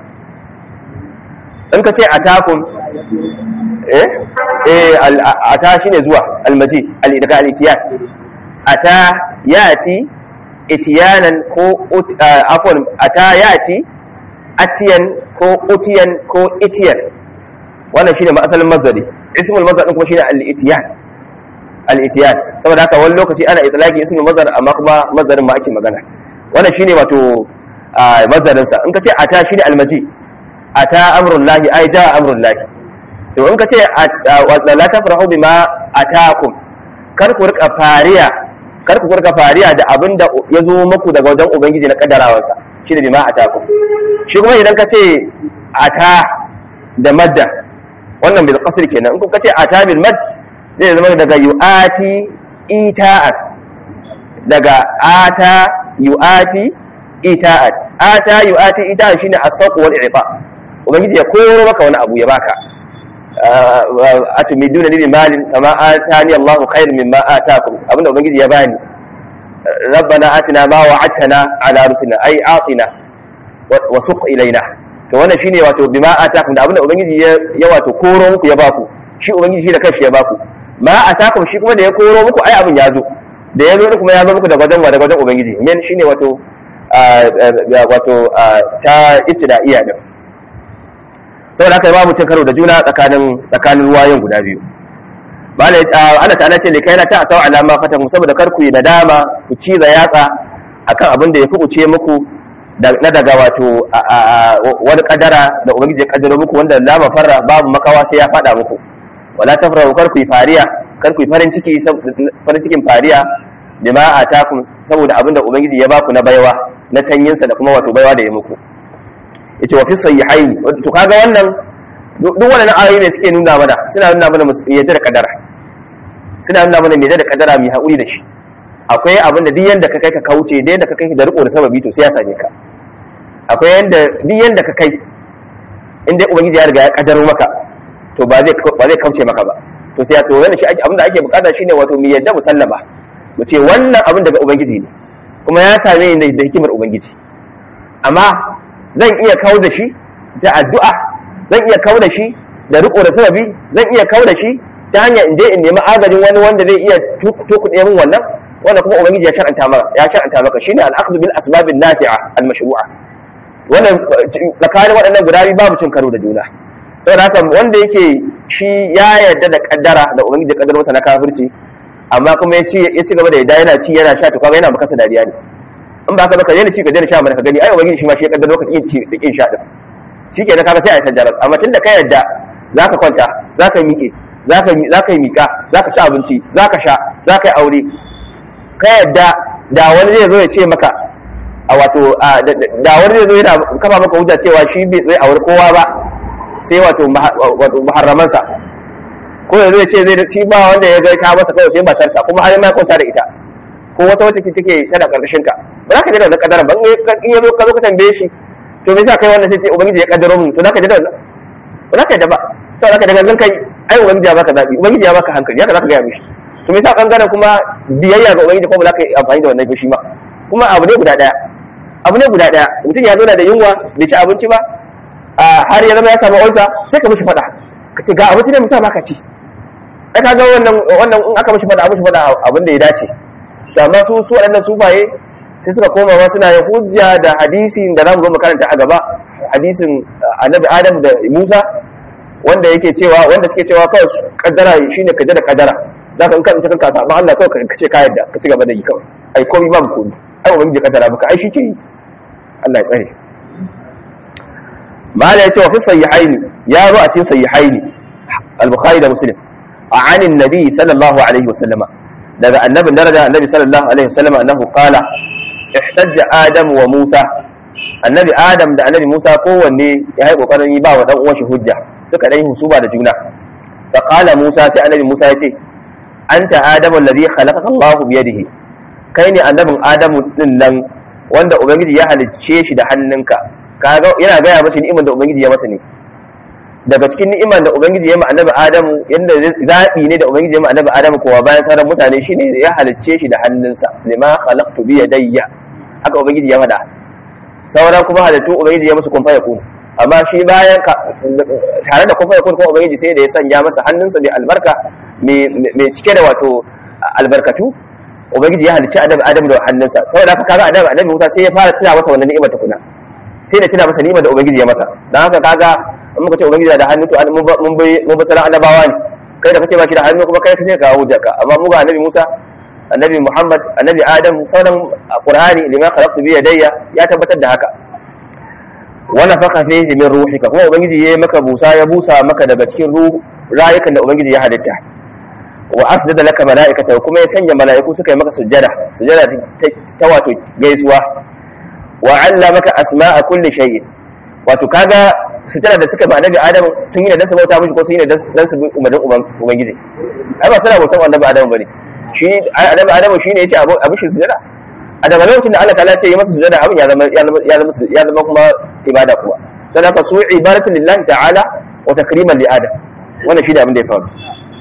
in ka ce atakum eh eh ata shine zuwa almaji al-idga al-itiyan ata yati itiyanan ko afon ata yati atiyan ko utiyan ko itiyan wannan shine ma asalin mazari ismul mazar din kuma shine al-itiyan al-itiyan saboda haka wani lokaci ana itlaqi ismul mazar amma kuma mazarin ma ake magana wannan shine wato mazarin sa in ka ce ata shine al-maji ata amrullahi ai ja amrullahi to in ka ce la tafrahu bima atakum kar ku rika fariya kar ku kurka fariya da abin da ya zo muku daga wajen ubangiji na kaddarawansa shi da bima ataku shi kuma idan ka ce ata da madda wannan bil qasr kenan in ka ce ata bil mad zai zama daga yuati ita'at daga ata yuati ita'at ata yuati ita'at shine as-sawq wal i'ta ubangiji ya koro maka wani abu ya baka atumiduna bi malin kama atani Allahu khairan mimma atakum abinda ubangiji ya bani rabbana atina ma wa'adtana ala rusulina ai atina wa suq ilaina to wannan shine wato bima atakum da abinda ubangiji ya wato koro muku ya baku shi ubangiji shi da kanshi ya baku ma atakum shi kuma da ya koro muku ai abin ya zo da ya zo kuma ya zo muku daga wajen daga wajen ubangiji men shine wato wato ta ibtida'iyya din saboda haka babu cin karo da juna tsakanin tsakanin ruwayoyin guda biyu malai Allah ta'ala ce ne kai na ta asau alama fatan saboda kar ku yi nadama ku ci da yatsa akan abin da ya fukuce muku na daga wato wani kadara da ubangiji ya kaddaro muku wanda la mafarra babu makawa sai ya fada muku wala tafrahu kar ku yi fariya kar ku yi farin ciki farin cikin fariya bima atakum saboda abin da ubangiji ya baku na baiwa na tanyinsa da kuma wato baiwa da ya muku yace wa fi sayyihaini to kaga wannan duk wannan ayoyi ne suke nuna mana suna nuna mana yadda da kadara suna nuna mana yadda da kadara mai haƙuri da shi akwai abin da duk yanda ka kai ka kauce da yanda ka kai da riko da sababi to sai ya same ka akwai yanda duk yanda ka kai inda ubangiji ya riga ya kadaro maka to ba zai ba zai kauce maka ba to sai ya to wannan shi abin da ake bukata shine wato mu yadda musallama mu ce wannan abin daga ubangiji ne kuma ya same ni da hikimar ubangiji amma zan iya kawo da shi da addu'a zan iya kawo da shi da riko da sababi zan iya kawo da shi ta hanyar in je in nemi agajin wani wanda zai iya tukuɗe min wannan wanda kuma ubangiji ya shar'anta maka ya shar'anta maka shine al-akhdhu bil asbab an-nafi'a al-mashru'a wannan tsakanin waɗannan guda biyu babu cin karo da juna saboda haka wanda yake shi ya yarda da kaddara da ubangiji ya kaddara masa na kafirci amma kuma ya ci ya ci gaba da yadda yana ci yana sha to kaga yana maka dariya ne in ba ka baka yana ci ka daina sha mana ka gani ai ubangiji shi ma shi ya kaddara maka kin ci da kin sha din shikenan kaga sai a tajjaras amma tunda ka yarda zaka kwanta zaka miƙe zaka zaka yi miƙa zaka ci abinci zaka sha zaka yi aure ka yadda da wani zai zo ya ce maka a wato da wani zai zo yana kafa maka hujja cewa shi bai zai aure kowa ba sai wato muharramansa ko ya zo ya ce zai shi ba wanda ya ga ta masa kawai sai matarka kuma har ma kwanta da ita ko wata wacce take tana karkashin ka ba za ka ji da wannan kadara ba in ya zo ka zo ka tambaye shi to me yasa kai wannan sai ce ubangiji ya kaddaro mun to za ka ji da wannan ba za ka ji ba to za ka ji gangan kai ai ubangiji ya baka zabi ubangiji ya baka hankali haka za ka ga mishi to me yasa bangaren kuma biyayya ga ubangiji ko ba za ka yi amfani da wannan fushi ba kuma abu ne guda daya abu ne guda daya mutum ya zauna da yunwa bai ci abinci ba har ya zama ya samu ulsa sai ka mishi fada ka ce ga abinci ne musa baka ci ai ka ga wannan wannan in aka mishi fada mishi fada abin da ya dace to amma su su waɗannan sufaye sai suka koma ma suna yin hujja da hadisin da zamu zo mu karanta a gaba hadisin annabi adam da musa wanda yake cewa wanda suke cewa kawai kaddara shine kaje da kaddara za ka in ka tsinci kanka sabon Allah kawai ka ce ka yadda ka ci gaba da yi kawai ai komai ba mu komai ai ubangiji ya kaddara maka ai shi ke yi Allah ya tsare mala ya ce wa fi sahihaini ya zo a cikin sahihaini al-bukhari da muslim a anin nabi sallallahu alaihi wasallama daga annabin daraja annabi sallallahu alaihi wasallama annahu qala ihtajja adam wa musa annabi adam da annabi musa kowanne ya yi kokarin yi ba wa dan uwan shi hujja suka dai husuba da juna fa qala musa sai annabi musa ya ce anta adamu alladhi khalaqaka Allahu bi yadihi kai ne annabin adamu din nan wanda ubangiji ya halicce shi da hannunka kaga yana gaya masa ni'imar da ubangiji ya masa ne daga cikin ni'imar da ubangiji ya ma annabi adamu yanda zabi ne da ubangiji ya ma annabi adamu kowa bayan sauran mutane shine ya halicce shi da hannunsa lima khalaqtu bi yadayya haka ubangiji ya faɗa sauran kuma halittu ubangiji ya musu kun fa yakun amma shi bayan tare da kun fa yakun kuma ubangiji sai da ya sanya masa hannunsa mai albarka mai cike da wato albarkatu ubangiji ya halicci annabi adamu da hannunsa saboda haka kaga annabi annabi Musa sai ya fara tuna masa wannan ni'imar tukuna sai da tuna masa ni'imar da ubangiji ya masa dan haka kaga in muka ce ubangiji da hannu to mun bai mun bai salan annabawa ne kai da kace ba shi da hannu kuma kai sai ka hujja ka amma mu ga annabi Musa annabi Muhammad annabi Adam sauran Qur'ani lima khalaqtu bi yadayya ya tabbatar da haka wa nafakha fihi min ruhika kuma ubangiji ya maka busa ya busa maka daga cikin ruhu rayukan da ubangiji ya halitta wa asjada laka malaikata kuma ya sanya malaiku suka yi maka sujjada sujjada ta wato gaisuwa wa allamaka asma'a kulli shay'in wato kaga sujjada da suka ba annabi adam sun yi da dan su bauta miji ko sun yi da dan su bi umarnin ubangiji ai ba suna bautan annabi adam bane shi annabi adam shine yace abu abu shi sujjada a daga lokacin da Allah ta'ala ce yi masa sujjada abin ya zama ya zama ya zama ya zama kuma ibada kuwa sai ka su ibadatu lillahi ta'ala wa takriman li adam wannan shi da abin da ya faru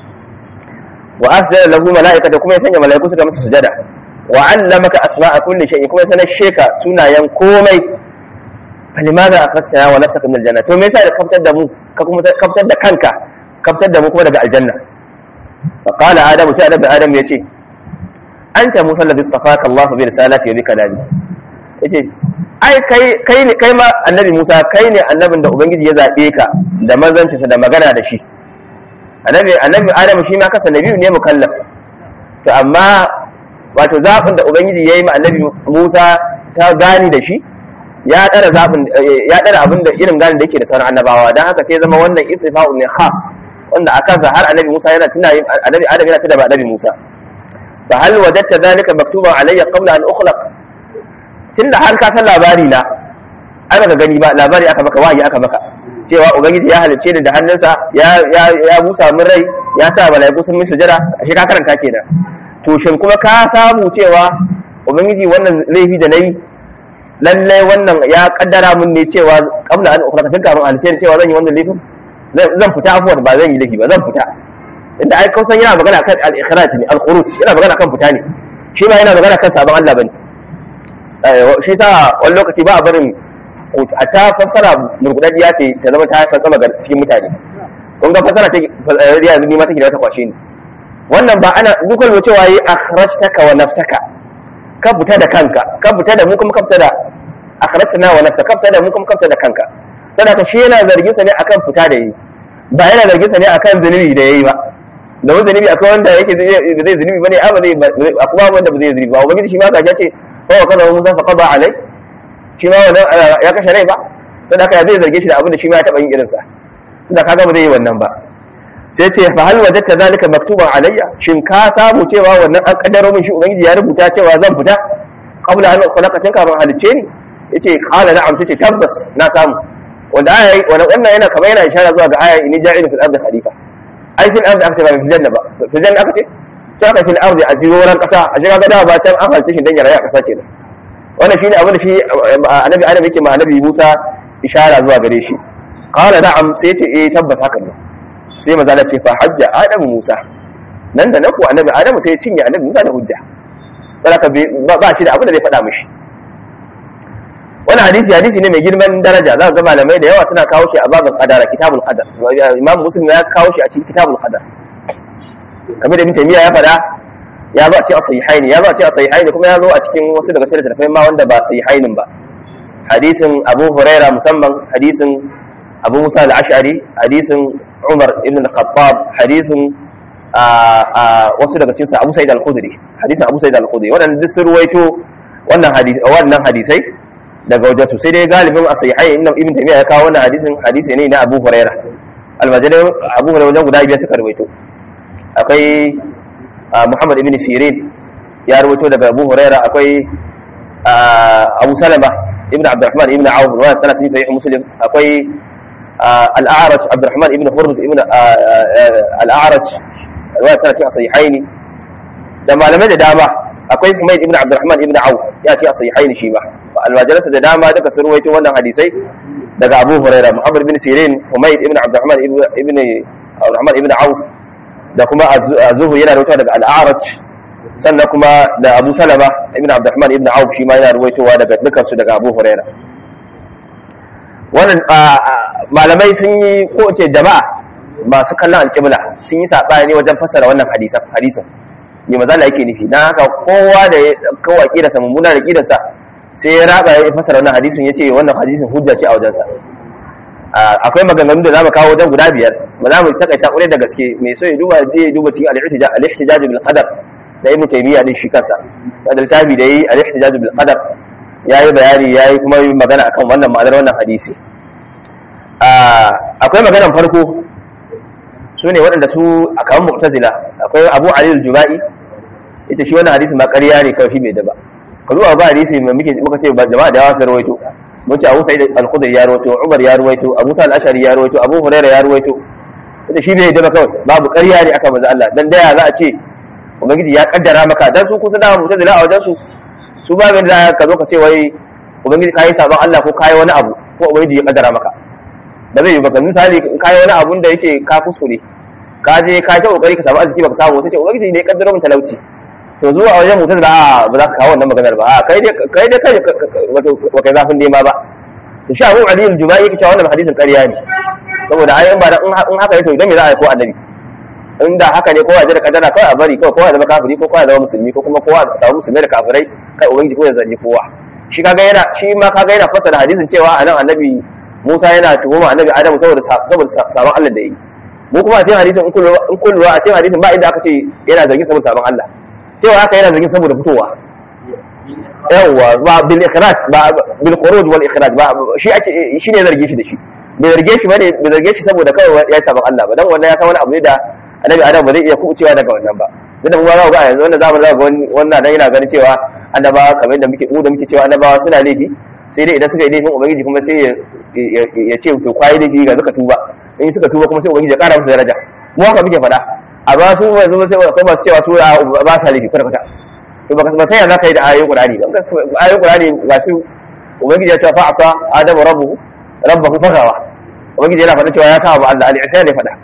wa asjada lahu malaikata kuma ya sanya malaiku suka masa sujada wa allamaka asma'a kulli shay'in kuma sanar sheka sunayen komai falimada akhrajtana wa nafsaka min aljanna to me yasa da kaftar da mu ka kuma kaftar da kanka kaftar da mu kuma daga aljanna fa qala adamu sai adamu adam yace anta musa alladhi istafaka Allah bi risalati wa bi kalami yace ai kai kai ne kai ma annabi Musa kai ne annabin da ubangiji ya zabe ka da manzancinsa da magana da shi annabi annabi Adam shi ma kasa nabi ne mukallaf to amma wato zaɓin da ubangiji ya yi ma annabi Musa ta gani da shi ya ɗara zaɓin ya ɗara abin da irin gani da yake da sauran annabawa don haka sai zama wannan istifa'u ne khas wanda a kansa har annabi Musa yana tuna yin annabi Adam yana tuna ba annabi Musa fa hal wajadta dhalika maktuban alayya qabla an ukhlaq tunda har ka san labari na ai baka gani ba labari aka maka wahayi aka maka cewa ubangiji ya halicce ni da hannunsa ya ya ya busa min rai ya sa malaiku sun min sujada ashe ka karanta kenan to shin kuma ka samu cewa ubangiji wannan laifi da nayi lallai wannan ya kaddara mun ne cewa kabla an ukhraka tun kafin halicce ni cewa zan yi wannan laifin zan fita afuwar ba zan yi laifi ba zan fita inda ai kausan yana magana kan al-ikhraj ne al-khuruj yana magana kan fita ne shi ba yana magana kan sabon Allah bane shi sa wani lokaci ba a barin a ta fassara murgudaddiya ce ta zama ta haifar sama ga cikin mutane kun ga fassara ce riya ni ma take da wata kwashe ni wannan ba ana dukkan mu cewa yi akhrajtaka wa nafsaka ka fita da kanka ka fita da mu kuma ka fita da akhrajtana wa nafsaka ka fita da mu kuma ka fita da kanka sadaka shi yana zargin sa ne akan fita da yi ba yana zargin sa ne akan zunubi da yayi ba da wani zunubi akwai wanda yake zai zunubi bane amma zai akwai wanda ba zai zunubi ba ubangiji shi ma ka ce ko kaza Musa fa qada alai shi ma wannan ya kashe rai ba sai haka zai zarge shi da abin da shi ma ya taba yin irinsa tunda kaga ba zai yi wannan ba sai ce fa hal wajadta zalika maktuban alayya shin ka samu cewa wannan an kaddaro min shi ubangiji ya rubuta cewa zan fita qabla an khalaqatin ka ban halicce ni yace qala na'am sai ce tabbas na samu wanda aya wannan yana kamar yana ishara zuwa ga aya inni ja'ilu fil ardi khalifa ai fil ardi aka ce ba fil janna ba fil janna aka ce to aka fil ardi a jiroran kasa a jira ga da ba can an halicce shi dan ya rayu a kasa kenan wannan shine abin da shi annabi adam yake ma annabi Musa ishara zuwa gare shi qala na'am sai ce eh tabbas haka ne sai maza da ce fa hajja adam Musa nan da naku annabi adam sai ya cinye annabi Musa da hujja saboda ba shi da abin da zai faɗa mishi wannan hadisi hadisi ne mai girman daraja za ga malamai da yawa suna kawo shi a babin qadara kitabul qadar imam muslim ya kawo shi a cikin kitabul qadar kamar da ibn taymiya ya faɗa ya zo a ce a sahihaini ya zo a ce a sahihaini kuma ya zo a cikin wasu daga cikin littattafai ma wanda ba sahihainin ba hadisin abu huraira musamman hadisin abu musa al-ash'ari hadisin umar ibn al-khattab hadisin wasu daga cikin abu sa'id al-khudri hadisin abu sa'id al-khudri wannan duk sun ruwaito wannan hadisi wannan hadisai daga wajen sai dai galibin a sahihain ibn ibn taymiya ya kawo wannan hadisin hadisi ne na abu huraira al-majalai abu huraira wajen guda biyar suka ruwaito akwai Muhammad ibn Sirin ya rawaito daga Abu Huraira akwai Abu Salama ibn Abdurrahman ibn Auf wa sana sun sahih Muslim akwai Al-A'raj Abdurrahman ibn Hurmuz ibn Al-A'raj wa sana cikin sahihaini da malamai da dama akwai Humayd ibn Abdurrahman ibn Auf ya ce a sahihaini shi ba almajalasa da dama duka sun rawaito wannan hadisai daga Abu Huraira Muhammad ibn Sirin Humayd ibn Abdurrahman ibn Abdurrahman ibn Auf da kuma zuhu yana rawaitowa daga al'arat sannan kuma da abu salama ibn abdurrahman ibn auf shi ma yana rawaitowa daga dukansu daga abu huraira wannan malamai sun yi ko ce jama'a masu kallon alƙibla sun yi saɓani wajen fassara wannan hadisan hadisan me maza yake nufi dan haka kowa da ya kawo aqidarsa mummuna da aqidarsa sai ya raba ya fassara wannan hadisin yace wannan hadisin hujja ce a wajensa akwai maganganu da zamu kawo wajen guda biyar ba za mu takaita kure da gaske mai so ya duba zai duba cikin al-ihtijaj al-ihtijaj bil qadar da ibn taymiya din shi kansa da littafi da yi al-ihtijaj bil qadar yayi bayani yayi kuma yi magana akan wannan ma'anar wannan hadisi akwai maganar farko su ne waɗanda su a kaman mu'tazila akwai abu ali al-jubai ita shi wannan hadisi ma ƙarya ne kawai shi bai da ba ka zuwa ba hadisi mai muke muka ce jama'a da yawa sun rawaito mun ce Abu Sa'id al-Khudri ya rawaito Umar ya rawaito Abu Sa'id al-Ashari ya rawaito Abu Hurairah ya rawaito ita shi bai da kawai babu ƙarya ne aka manzo Allah dan daya za a ce ubangiji ya kaddara maka dan su kusa da mu'tazila a wajen su su ba mai da ka zo ka ce wai ubangiji kai sabon Allah ko kai wani abu ko ubangiji ya kaddara maka da zai yi baka misali kai wani abun da yake ka kuskure ka je ka ta kokari ka samu arziki baka samu sai ce ubangiji ne ya kaddara min talauci to zuwa a wajen mutum da a ba za ka kawo wannan maganar ba a kai dai kai dai kai wato ba kai zafin nema ba to shi abu adil jubai yake cewa wannan hadisin ƙarya ne saboda ai in ba da in haka ne to idan me za a yi ko annabi in da haka ne kowa ya da kadara kawai a bari kawai kowa ya zama kafiri ko kowa ya zama musulmi ko kuma kowa ya samu musulmai da kafirai kai ubangiji ko ya zanji kowa shi kaga yana shi ma kaga yana fassara hadisin cewa anan annabi Musa yana tuhuma annabi Adam saboda saboda sabon Allah da yi mu kuma a cikin hadisin in kullu in kullu a cikin hadisin ba inda aka ce yana zargin saboda sabon Allah cewa haka yana zargin saboda fitowa yawwa ba bil ikhraj ba bil khuruj wal ikhraj ba shi ake shi ne zarge shi da shi bai zarge shi bane bai zarge shi saboda kawai ya sabon Allah ba dan wannan ya san wani abu ne da annabi Adam ba zai iya kubucewa daga wannan ba duk da mu za ga yanzu wannan zamanin za ga wannan dan yana ganin cewa annabawa kamar yadda muke mu da muke cewa annabawa suna laifi sai dai idan suka yi laifin ubangiji kuma sai ya ce to kwayi laifi ga suka tuba in suka tuba kuma sai ubangiji ya kara musu daraja mu haka muke faɗa amma su yanzu sai akwai masu cewa su ba sa laifi kwata kwata to baka ba sai ya zaka yi da ayoyin qur'ani ba ayoyin qur'ani ga su ubangiji ya ce fa asa adamu rabbuhu rabbahu fagawa ubangiji yana faɗa cewa ya sa ba Allah al-isa ne faɗa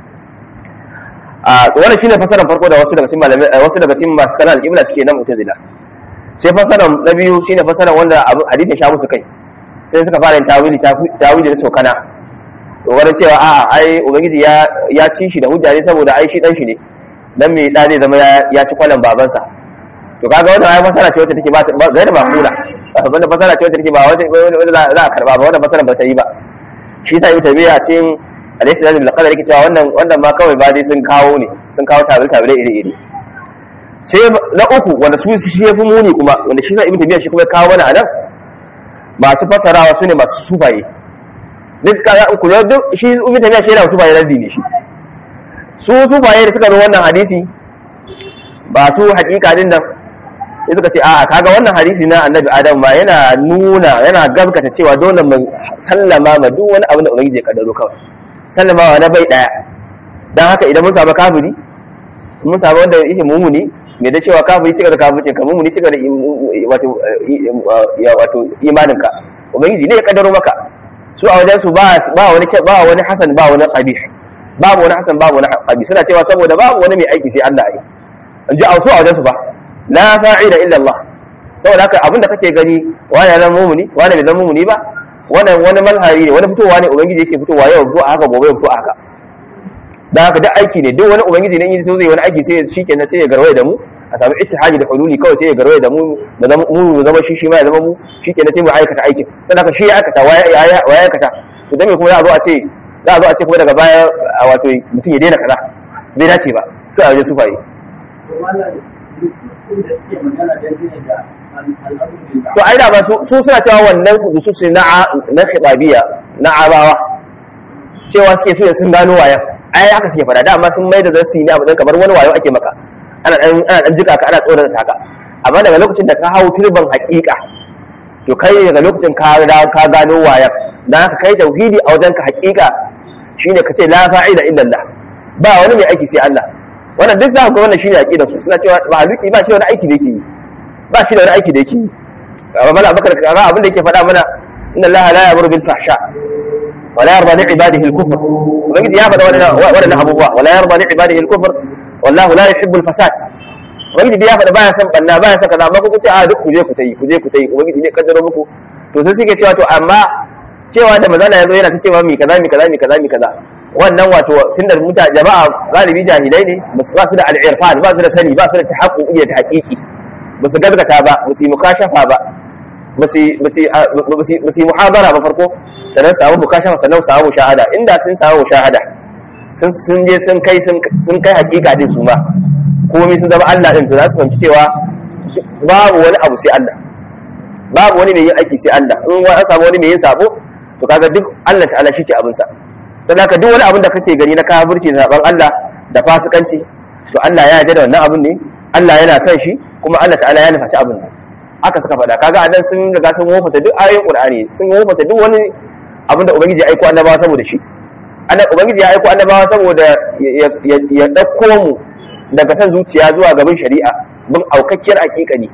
a wannan shine fasaran farko da wasu daga cikin malamai wasu daga cikin masu kana al-qibla suke nan mu'tazila sai fasaran na biyu shine fasaran wanda hadisin sha musu kai sai suka fara yin tawili tawili da sokana to wani cewa a ai ubangiji ya ya ci shi da hujja ne saboda ai shi dan shi ne dan me da zai zama ya ci kwalan babansa to kaga wannan ai fasara ce wacce take ba gaira ba kula wanda fasara ce wacce take ba wanda za a karba ba wannan fasara ba ta yi ba shi sa ibn tabiya cikin alayhi salatu bil qadar yake cewa wannan wannan ma kawai ba dai sun kawo ne sun kawo tabil tabil iri iri sai na uku wanda su shi yafi muni kuma wanda shi sa ibn tabiya shi kuma kawo mana anan masu fasarawa su ne masu sufaye duk kaga in kula duk shi ibn tabiya shi yana sufaye raddi ne shi su sufaye da suka zo wannan hadisi ba su hakika din nan sai suka ce a'a kaga wannan hadisi na annabi adam ba yana nuna yana gaskata cewa dole mu sallama ma duk wani abu da ubangiji ya kaddaro kawai sallama wa na bai daya dan haka idan mun samu kafiri mun samu wanda yake mumuni me da cewa kafiri cika da kafirci ka mumuni cika da wato wato imaninka ubangiji ne ya kaddaro maka su a wajen su ba ba wani ba wani hasan ba wani qabih babu wani hasan babu wani qabih suna cewa saboda babu wani mai aiki sai Allah ai an ji a su a wajen su ba la fa'ida illa Allah saboda haka abinda kake gani wani ya zama mumuni wani bai zama mumuni ba wannan wani malhari ne wani fitowa ne ubangiji yake fitowa yau fito a haka gobe ya fito a haka dan haka duk aiki ne duk wani ubangiji ne in so zai wani aiki sai shikenan sai ya garwaye da mu a samu ittihadi da hululi kawai sai ya garwaye da mu da zama mu mu zama shi shi ma ya zama mu shikenan sai mu aikata aikin sannan haka shi ya aikata wa ya aikata to dan me kuma za a zo a ce za a zo a ce kuma daga baya wato mutum ya daina kaza bai dace ba sai a wajen sufaye to ai da ba su suna cewa wannan nususi na na khitabiya na abawa cewa suke so sun gano wayan ai haka suke fada dama sun mai da zarsi ne abu dan kamar wani wayo ake maka ana dan ana dan jika ka ana tsoron taka amma daga lokacin da ka hau turban haƙiƙa to kai daga lokacin ka ka gano wayan dan haka kai tauhidi a wajen ka haƙiƙa shine ka ce la fa'ida illa Allah ba wani mai aiki sai Allah wannan duk za ku ga wannan shine aqidar su suna cewa ba haziki ba shi wani aiki da yake yi ba shi da wani aiki da yake yi amma mala abakar kaga abin da yake faɗa mana inna allaha la ya'muru bil fahsha wa la yarda li ibadihi al kufr ubangiji ya faɗa wannan wannan abubuwa wa la yarda li ibadihi al kufr wallahu la yuhibbu al fasad ubangiji ya faɗa baya san banna baya san kaza amma kuka ce a duk ku je ku tayi ku je ku tayi ubangiji ne kaddaro muku to sai suke cewa to amma cewa da mazana yazo yana ta cewa mi kaza mi kaza mi kaza mi kaza wannan wato tunda mutane jama'a galibi jahilai ne ba su da al-irfan ba su da sani ba su da tahaqquqi da haqiqi ba su gaskata ba ba su yi mukashafa ba ba su yi muhabara ba farko sannan samu mukashafa sannan samu shahada inda sun samu shahada sun je sun kai sun kai hakika din su ma komai sun zama Allah din to za su fahimci cewa babu wani abu sai Allah babu wani mai yin aiki sai Allah in an samu wani mai yin sabo to kaga duk Allah ta'ala shi ke abin sa sadaka duk wani abin da kake gani na kafirci da saban Allah da fasikanci to Allah ya yarda da wannan abin ne Allah yana son shi kuma Allah ta'ala ya nufaci abin nan aka suka faɗa kaga adan sun riga sun wofata duk ayoyin Qur'ani sun wofata duk wani abin da ubangiji ya aiko annabawa saboda shi Allah ubangiji ya aiko annabawa saboda ya dauko mu daga san zuciya zuwa gaban shari'a bin aukakkiyar hakikani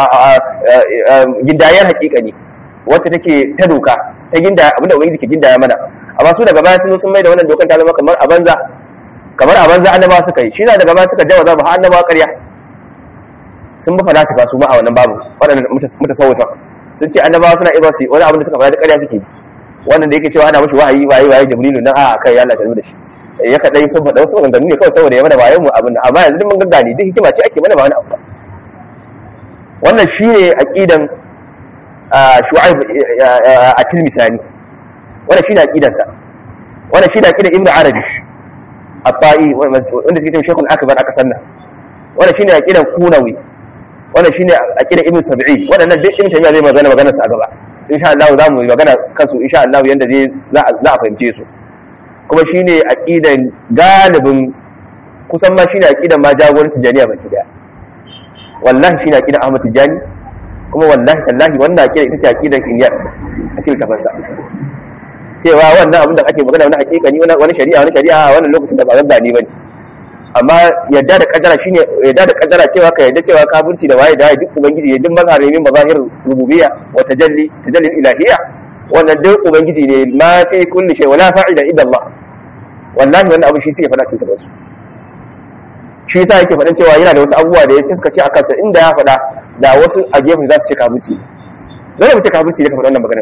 gindayar hakikani wacce take ta doka ta ginda abinda ubangiji ke gindaya mana amma su daga baya sun zo sun mai da wannan dokan ta zama kamar a banza kamar a banza annabawa suka yi shi na daga baya suka jawaza ba har annabawa ƙarya sun bi falasifa su ma a wannan babu waɗannan mutasawwifa sun ce annabawa suna iya su wani abin da suka faɗa da ƙarya suke wannan da yake cewa ana mashi wahayi wahayi wahayi jibrilu nan a kai ya Allah da shi ya kadai sun faɗa wasu maganganu ne kawai saboda ya mana bayan mu abin amma yanzu mun gaggane duk hikima ce ake mana ba wani abu ba wannan shine aqidan shu'aib a tilmisani wannan shine aqidarsa wannan shine aqidar ibnu arabi at-ta'i wanda suke cewa shaykhul akbar aka sanna wannan shine aqidar kunawi wannan shine aqidar ibnu sab'i wadannan duk ibnu taymiya zai magana maganar sa a gaba insha Allah za mu yi magana kansu insha Allah yanda zai za a fahimce su kuma shine aqidan galibin kusan ma shine aqidan ma jagorancin jami'a baki daya wallahi shine aqidan Ahmad Tijani kuma wallahi tallahi wannan aqida ita ce aqidan Ilyas a cikin kafansa cewa wannan abin da ake magana wani hakikani wani shari'a wani shari'a wannan lokacin da ba zan dani bane amma yadda da kaddara shine yadda da kaddara cewa ka yadda cewa kafirci da waye da duk ubangiji ya duk mazharin mazahir rububiyya wa tajalli tajalli ilahiyya wannan duk ubangiji ne ma fi kulli shay wala fa'ila illa Allah wallahi wannan abu shi suke faɗa cikin su shi yasa yake faɗan cewa yana da wasu abubuwa da ya tiskace a kansa inda ya faɗa da wasu a gefen za su ce kafirci dole mu ce kafirci ne ka faɗa wannan magana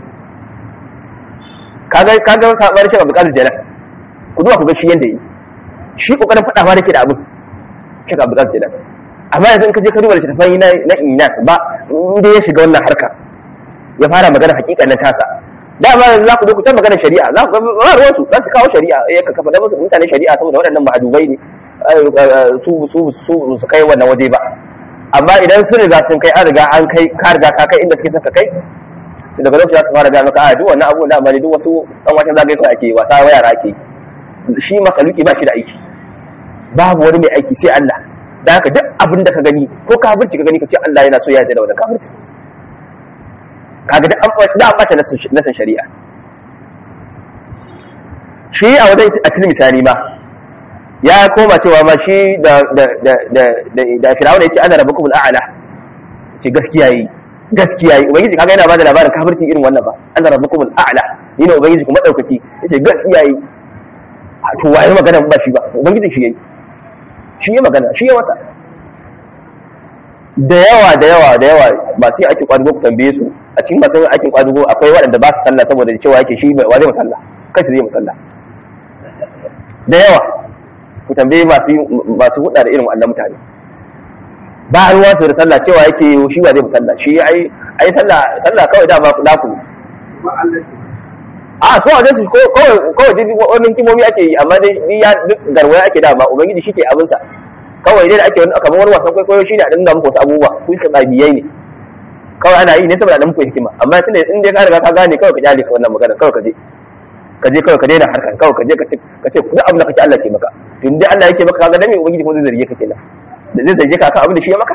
kaga kaga sabar shi Abdul Qadir Jalal ku duba ku ga shi yanda yi shi kokarin faɗa ma nake da abin shi Abdul Qadir Jalal amma yanzu in ka je ka duba littafai na na Inyas ba inda ya shiga wannan harka ya fara magana hakikanin tasa dama za ku zo ku ta magana shari'a za ku ga ruwan su za su kawo shari'a ya ka kafa da musu mutane shari'a saboda waɗannan mahadubai ne su su su su kai wannan waje ba amma idan sun riga sun kai an riga an kai ka riga ka kai inda suke son ka kai daga lokacin za su fara gaya maka a duk wannan abubuwan da amali duk wasu ɗan watan zagaye kawai ake wasa wa yara ake shi makaluki ba shi da aiki babu wani mai aiki sai Allah da haka duk abin da ka gani ko kafirci ka gani ka ce Allah yana so ya yarda da wannan kafirci kaga da an da an bata nasan shari'a shi a wajen a cikin misali ma ya koma cewa ma shi da da da da da Fir'auna yace ana rabbukum al'ala ce gaskiya yi gaskiya yi ubangiji kaga yana bada labarin kafirci irin wannan ba ana rabbukum al'ala ni ne ubangiji kuma daukaki yace gaskiya yi to waye magana ba shi ba ubangiji shi yayi shi ya magana shi ya masa da yawa da yawa da yawa ba sai ake kwadugo ku tambaye su a cikin masu aikin kwadugo akwai waɗanda ba su sallah saboda cewa yake shi wa zai musalla kai zai musalla da yawa ku tambaye masu masu hudda da irin wannan mutane ba ruwa su da sallah cewa yake shi wa zai musalla shi ai ai sallah sallah kawai da ba ku da ku a so a su kawai kawai dai wannan kimomi ake yi amma dai ya duk garwaya ake da ba ubangiji shi ke abinsa kawai dai da ake wani kamar wani wasan kwaikwayo shi ne a dinga muku wasu abubuwa ku ka biyai ne kawai ana yi ne saboda dan muku hikima amma tunda in dai ka riga ka gane kawai ka jale ka wannan magana kawai ka je ka je kawai ka daina harkan kawai ka je ka ce ka ce duk abin da kake Allah ke maka to in dai Allah yake maka kaga dan me ubangiji kuma zai zarge ka kenan da zai zarge ka akan abin da shi ya maka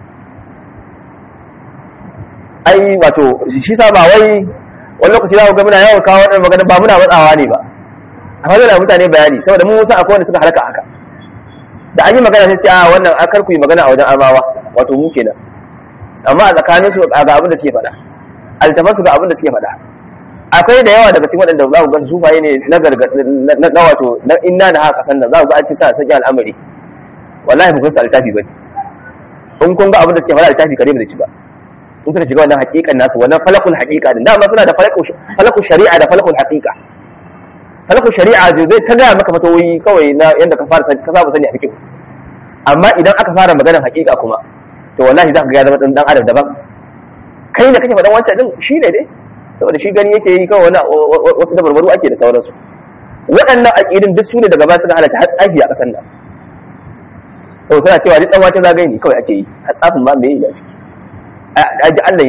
ai wato shi sa ba wai wani lokaci za ku ga muna yawan kawo wannan magana ba muna matsawa ne ba amma da mutane bayani saboda mun san akwai wanda suka halaka haka da an yi magana sai ce a wannan an kar ku yi magana a wajen armawa wato mu kenan amma a tsakanin su ga abin da suke faɗa altafan su ga abin da suke faɗa akwai da yawa daga cikin waɗanda za ku ga sufaye ne na na wato na inna da haka kasan nan za ku ga an ci sa saki al'amari wallahi ba kun su altafi bane in kun ga abin da suke faɗa altafi kare ba zai ci ba in suka shiga wannan haƙiƙan nasu wannan falakul haƙiƙa din dama suna da falakul shari'a da falakul haƙiƙa falakul shari'a zai ta gaya maka fatawoyi kawai na yadda ka fara ka saba sani a fikin amma idan aka fara maganar haƙiƙa kuma to wallahi za ka ga zama dan adam daban kai da kake faɗan wancan din shi ne dai saboda shi gani yake yi kawai wasu da barbaru ake da sauransu waɗannan aƙidin duk su ne daga baya suka halatta har tsafi a ƙasar nan to suna cewa duk ɗan wata zagaye ne kawai ake yi har tsafin ma me yi a ciki aji Allah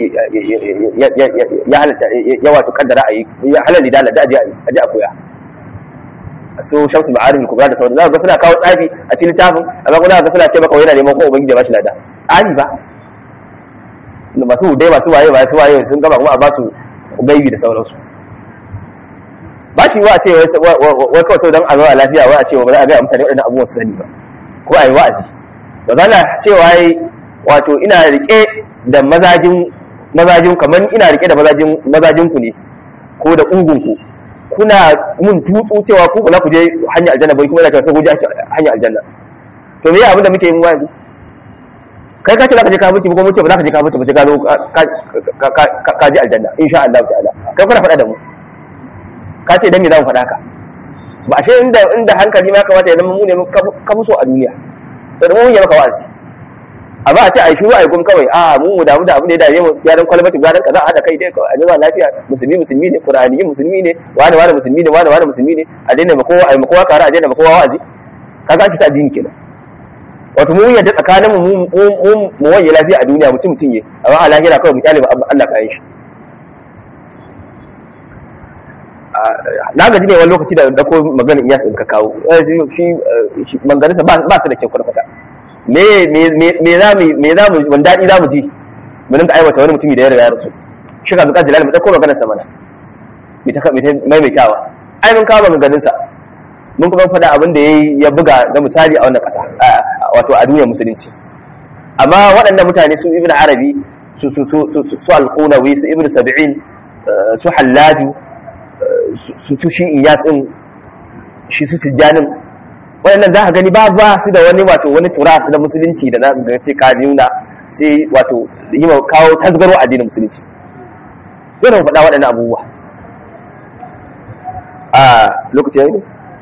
ya halatta ya wato kaddara a yi ya halali da da aji a ji a koya so shamsu ma'arif kubra da sauran za ga suna kawo tsafi a cikin littafin amma kuma ga suna ce maka yana neman ko ubangiji ba shi lada tsafi ba masu dai masu waye masu waye sun gaba kuma a ba su gaibi da sauransu ba shi wa a ce wai kawai sau don a zuwa lafiya wai a ce ba za a gaya mutane waɗannan abubuwan su sani ba ko a yi wa'azi ba za na cewa wato ina rike da mazajin mazajin kamar ina rike da mazajin mazajin ku ne ko da ungun ku kuna mun tutsu cewa ku ba za ku je hanyar aljanna bai kuma ina cewa sai ku je hanyar aljanna to me abin da muke yin wani kai ka ce za ka je kafirci ko mun ce ba za ka je kafirci ba sai ka zo ka je aljanna insha Allah ta'ala kai kuna faɗa da mu ka ce dan me za mu faɗa ka ba shi inda inda hankali ma kamata ya zama mu ne ka fi so a duniya sai da mu yi maka wa'azi amma a ce a yi shiru a yi gum kawai a mu mu damu da abin da ya dame mu gyaran kwalbatin gyaran kaza a haɗa kai dai a zuwa lafiya musulmi musulmi ne qur'ani musulmi ne wani wani musulmi ne wani wani musulmi ne a daina ma kowa a yi ma kowa kara a daina ma kowa wa'azi kaga ake ta addini kenan wato mu yadda tsakanin mu mu mu wanye lafiya a duniya mutum mutum ne amma a lahira kawai mu kyale ba Allah kayan shi na gaji ne wani lokaci da dako maganin iyas in ka kawo shi manganinsa ba su da kyau kwata me me za mu me za mu wani daɗi za mu ji mu dinga aiwata wani mutumi da ya riga ya rasu shi ka zuka jilal mu dauko maganar sa mana mai ta mai mai kyawa ai mun kawo maganganun sa mun kuma faɗa abin da yayi ya buga ga misali a wannan ƙasa wato a duniyar musulunci amma waɗannan mutane su ibnu arabi su su su su su al-qunawi su ibnu sab'in su hallaju su shi iyas din shi su tijjanin waɗannan za ka gani ba ba su da wani wato wani turas na musulunci da na ga ce ka nuna sai wato yi kawo tasgaro addinin musulunci dole mu faɗa waɗannan abubuwa a lokaci yayi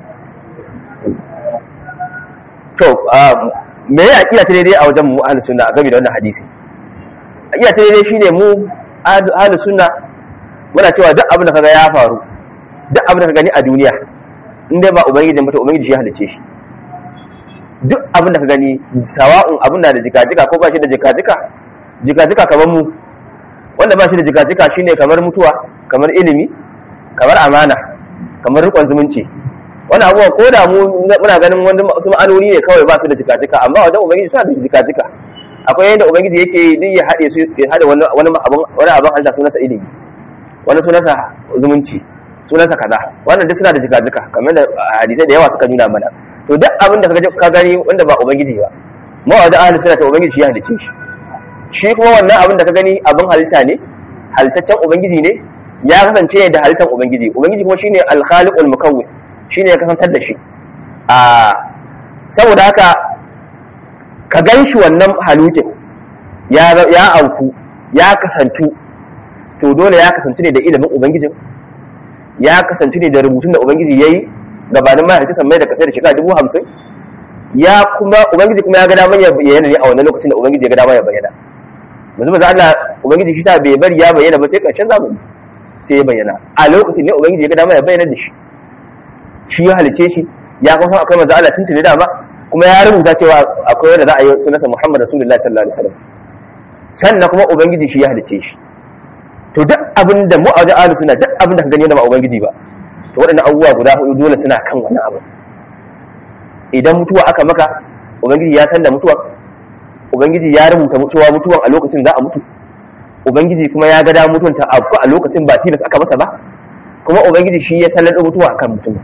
to me ya akida ta daidai a wajen mu ahlus sunna game da wannan hadisi akida ta daidai shine mu ahlus sunna muna cewa duk abin da kaga ya faru duk abin da ka gani a duniya in dai ba ubangiji ba to ubangiji ya halice shi duk abin da ka gani sawa'un abin da jika-jika ko ba shi da jika-jika jika-jika kamar mu wanda ba shi da jika-jika shine kamar mutuwa kamar ilimi kamar amana kamar rikon zumunci wani abubuwan ko da mu muna ganin wani wasu ma'anoni ne kawai ba su da jika-jika amma wajen ubangiji suna da jika-jika akwai yadda ubangiji yake duk ya haɗe su ya haɗe wani abin wani abin halitta sunansa ilimi wani sunansa zumunci sunansa kaza wannan duk suna da jika-jika kamar da hadisai da yawa suka nuna mana to duk abin da ka gani wanda ba ubangiji ba mu wajen ahli sunna ta ubangiji shi ya halice shi shi kuma wannan abin da ka gani abin halitta ne halittaccen ubangiji ne ya kasance da halittar ubangiji ubangiji kuma shine al-khaliqul mukawwin shine ya kasantar da shi a saboda haka ka gan shi wannan halukin ya ya auku ya kasantu to dole ya kasance ne da ilimin ubangijin ya kasance ne da rubutun da ubangiji yayi gabanin mahaifin sammai da kasai da shekara dubu hamsin ya kuma ubangiji kuma ya ga daman ya bayyana ne a wannan lokacin da ubangiji ya ga daman ya bayyana yanzu ba Allah ubangiji shi sa bai bari ya bayyana ba sai karshen zamani sai ya bayyana a lokacin ne ubangiji ya ga daman ya bayyana da shi shi ya halice shi ya kuma san akwai manzo Allah tuntuni da ba kuma ya rubuta cewa akwai wanda za a yi sunansa Muhammad Rasulullahi sallallahu alaihi wasallam sannan kuma ubangiji shi ya halice shi to duk abin da mu a wajen ahlus sunna duk abin da ka gani da ba ubangiji ba to waɗannan abubuwa guda hudu dole suna kan wani abu idan mutuwa aka maka ubangiji ya san da mutuwa ubangiji ya rubuta mutuwa mutuwan a lokacin za a mutu ubangiji kuma ya ga da mutuwan ta abu a lokacin ba tilas aka masa ba kuma ubangiji shi ya sallar mutuwa akan mutum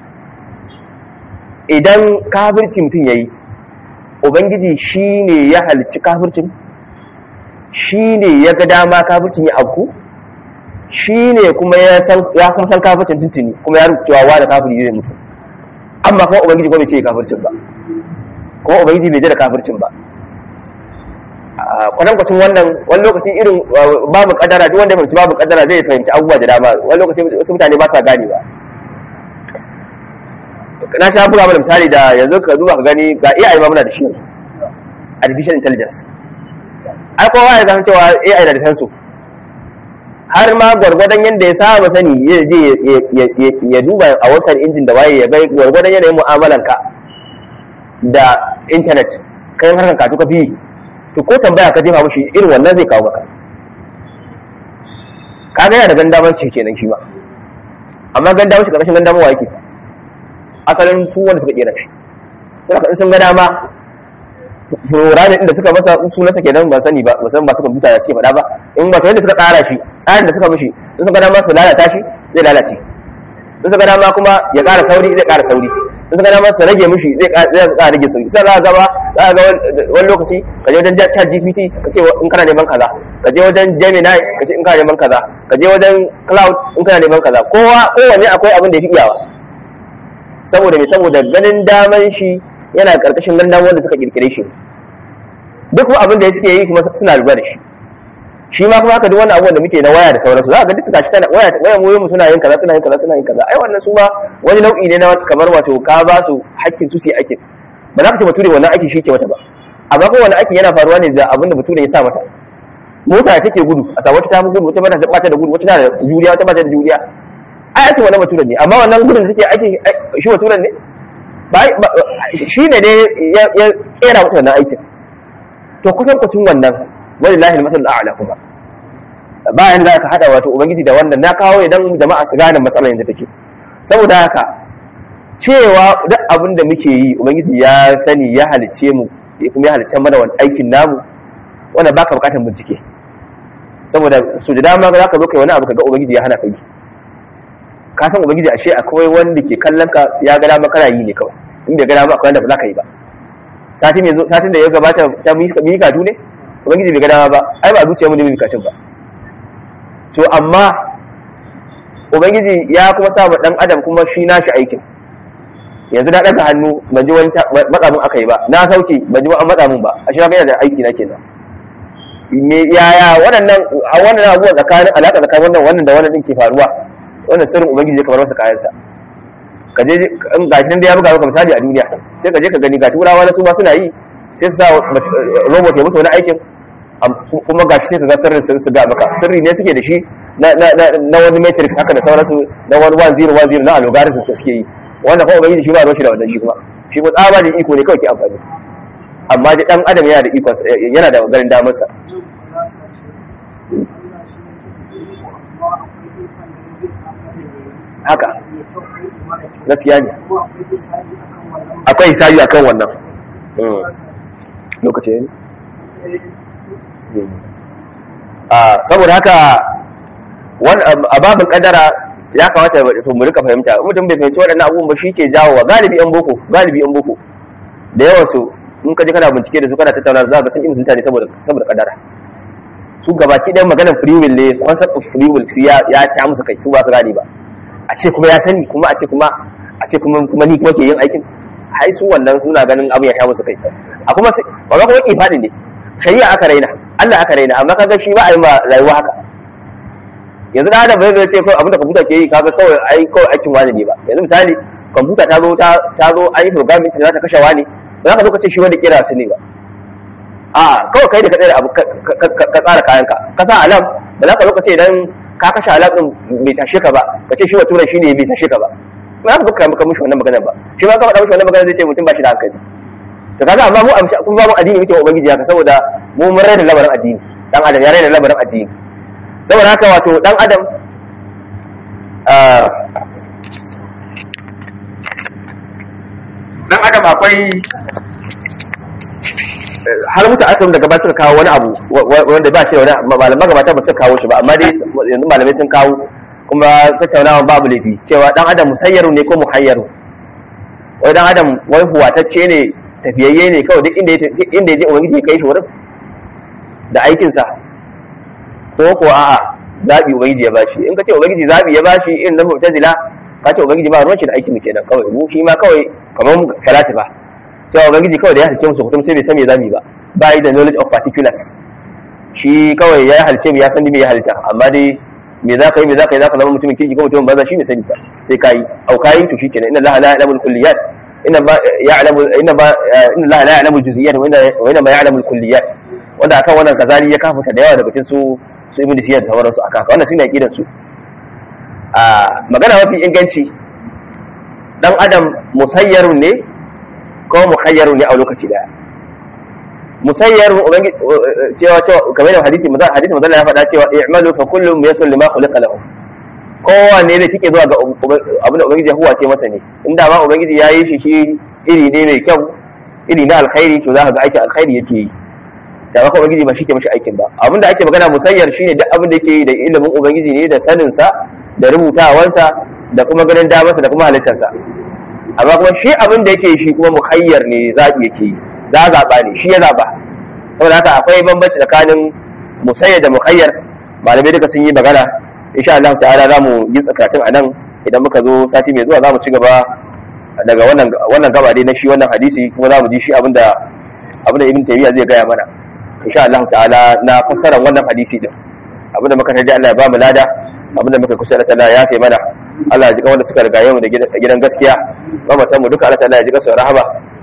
idan kafirci mutum yayi ubangiji shi ne ya halicci kafircin shi ne ya ga dama kafircin ya abu shi ne kuma ya kuma san kafircin tuntuni kuma ya rubuta cewa da kafiri zai mutu amma kuma ubangiji kuma bai ce kafircin ba kuma ubangiji bai da kafircin ba kwatankwacin wannan wani lokacin irin babu kadara duk wanda fahimci babu kadara zai fahimci abubuwa da dama wani lokacin wasu mutane ba sa gane ba na sha buga mana misali da yanzu ka duba ka gani ga AI ma muna da shi artificial intelligence ai kowa ya san cewa AI da da su har ma gwargwadon yadda ya saba sani ya je ya duba a wasan injin da waye ya gai gwargwadon yanayin mu'amalanka da intanet kayan harkar katu ka fi to ko tambaya ka jefa mushi irin wannan zai kawo maka ka ga yana da gandaman ce kenan shi ma amma gandaman shi karkashin gandaman wa yake asalin su wanda suka kera shi sai in sun ga dama ranar inda suka masa sunansa kenan ban sani ba musamman ba su kwamfuta da suke faɗa ba in ba yadda suka tsara shi tsarin da suka mishi in suka dama su lalata shi zai lalace in suka dama kuma ya ƙara sauri zai ƙara sauri in suka dama su rage mishi zai ƙara rage sauri sai za ka gaba za ka ga wani lokaci ka je wajen chat gpt ka ce in kana neman kaza ka je wajen gemini ka ce in kana neman kaza ka je wajen cloud in kana neman kaza kowa kowanne akwai abin da ya fi iyawa saboda me saboda ganin daman shi yana karkashin gandan wanda suka kirkire shi duk abin da suke yi kuma suna lura da shi shi ma kuma haka duk wannan abubuwan da muke na waya da sauransu za ka ga duk gashi tana waya waya mu suna yin kaza suna yin kaza suna yin kaza ai wannan su ma wani nau'i ne na kamar wato ka ba su hakkin su su aikin ba za ka ce bature wannan aikin shi ke wata ba amma ko wani aikin yana faruwa ne da abin da bature ya sa mata mota take gudu a samu wata ta gudu wata bata bata da gudu wata tana da juriya wata bata da juriya ai aikin wannan baturen ne amma wannan gudun da take aikin shi baturen ne ba shi ne dai ya kera mata wannan aikin to kusan kucin wannan walillahi al-masal a'la kuma bayan da aka hada wato ubangiji da wannan na kawo idan jama'a su gane matsalar da take saboda haka cewa duk abin da muke yi ubangiji ya sani ya halice mu kuma ya halice mana wani aikin namu wanda baka bukatar bincike saboda su da dama za ka zo kai wani abu kaga ubangiji ya hana ka yi ka san ubangiji ashe akwai wanda ke kallon ka ya ga dama kana yi ne kawai in bai ga dama akwai wanda ba za ka yi ba satin yanzu satin da ya gabata ta mu yi katu ne ubangiji bai ga dama ba ai ba zuciya mu ne mu katun ba so amma ubangiji ya kuma sa dan adam kuma shi nashi aikin yanzu na ɗaga hannu ban ji wani matsa mun aka yi ba na sauke ban ji an matsa mun ba a shi yana da aiki na kenan me yaya waɗannan a wannan abubuwan tsakanin alaƙa tsakanin wannan wannan da wannan din ke faruwa wannan sirrin ubangiji ya kamar masa kayansa ka je ga shi da ya buga maka misali a duniya sai ka je ka gani ga turawa na su ma suna yi sai su sa robot ya musu wani aikin kuma ga shi sai ka ga sirrin su ga maka sirri ne suke da shi na wani matrix haka da sauransu na wani 1010 na algorithm da suke yi wanda kuma ubangiji shi ba ruwan shi da wannan shi kuma shi ko tsaba da iko ne kawai ke amfani amma da dan adam yana da ikon yana da ganin damar sa haka gaskiya ne akwai hisabi akan wannan lokaci ne saboda haka a babin kadara ya kamata to mu rika fahimta mutum bai fahimci waɗannan abubuwan ba shi ke jawo wa galibi yan boko galibi yan boko da yawan su in ka je kana bincike da su kana tattauna za ka san imin mutane saboda saboda kadara su gabaki ɗayan maganar free will ne concept of free will ya ya ci musu kai su ba su gane ba a ce kuma ya sani kuma a ce kuma a ce kuma kuma ni kuma ke yin aikin hai su wannan suna ganin abin ya sha musu kai a kuma ba ga kuma ifadi ne shari'a aka raina Allah aka raina amma kaga shi ba a yi ma rayuwa haka yanzu da adam bai zai ce kawai abinda kwamfuta ke yi kaga kawai ai kawai aikin wani ne ba yanzu misali kwamfuta ta zo ta zo an yi programming za ta kashe wani ba za ka zo ka ce shi wanda kira ta ne ba a kawai kai da ka tsaya abu ka tsara kayanka ka sa alam ba za ka zo ka ce idan ka kashe alam din bai tashe ka ba ka ce shi wa turan shi ne bai tashe ka ba ba za ka buka maka mushi wannan maganar ba shi ma ka faɗa mushi wannan maganar zai ce mutum ba shi da hankali to kaga amma mu amshi kun ba mu addini muke wa ubangiji haka saboda mu mun raina labarin addini dan adam ya raina labarin addini saboda haka wato dan adam dan adam akwai har mutu aka daga ba suka kawo wani abu wanda ba shi da wani malamai magabata ba suka kawo shi ba amma dai yanzu malamai sun kawo kuma tattaunawa babu laifi cewa dan adam musayyaru ne ko muhayyaru wai dan adam wai huwatacce ne tafiyayye ne kawai duk inda inda ya je ubangiji ya kai shi wurin da aikinsa ko ko a'a zabi ubangiji ya bashi in ka ce ubangiji zabi ya bashi irin na mu'tazila ka ce ubangiji ba ruwan shi da aikin mu kenan kawai mu shi ma kawai kamar falasifa cewa ubangiji kawai da ya halice musu kutum sai bai san me zamu ba ba yi da knowledge of particulars shi kawai ya halice mu ya san me ya halitta amma dai me za ka yi me za ka yi za ka zama mutumin kirki ko mutumin banza shi ne sani ba sai ka yi au ka yi to shi kenan inna allaha la ya'lamu al-kulliyat inna ba ya'lamu inna ba inna allaha la ya'lamu al-juz'iyat wa inna ma ya'lamu al-kulliyat wanda akan wannan kazali ya kafuta da yawa daga cikin su su ibnu siyar da sauransu aka haka wannan shine aqidar su a magana mafi inganci dan adam musayyarun ne ko muhayyarun ne a lokaci daya musayyarun ubangi cewa cewa kamar da hadisi maza hadisi maza ya faɗa cewa i'malu fa kullu yasul lima khuliqa lahu kowanne zai cike zuwa ga abin da ubangiji ya huwace masa ne inda ma ubangiji ya yi shi shi iri ne mai kyau iri na alkhairi to za ka ga aikin alkhairi yake yi da maka ubangiji ba shi ke mashi aikin ba abinda ake magana musayyar shine duk abin da yake yi da ilimin ubangiji ne da saninsa da rubutawansa da kuma ganin damarsa da kuma halittarsa amma kuma shi abin da yake shi kuma muhayyar ne zaɓi yake yi za zaɓa ne shi ya zaɓa saboda haka akwai bambanci tsakanin musayyar da muhayyar malamai duka sun yi magana insha Allah ta'ala za mu yi tsakatun a nan idan muka zo sati mai zuwa za mu ci gaba daga wannan wannan gaba dai na shi wannan hadisi kuma za mu ji shi abinda abinda ibn taymiya zai gaya mana insha Allah ta'ala na fassarar wannan hadisi din abinda muka tarji Allah ya ba mu lada abinda muka kusa da Allah ya kai mana Allah ya ji wanda suka riga mu da gidan gaskiya mamatan mu duka Allah ta'ala ya ji su rahama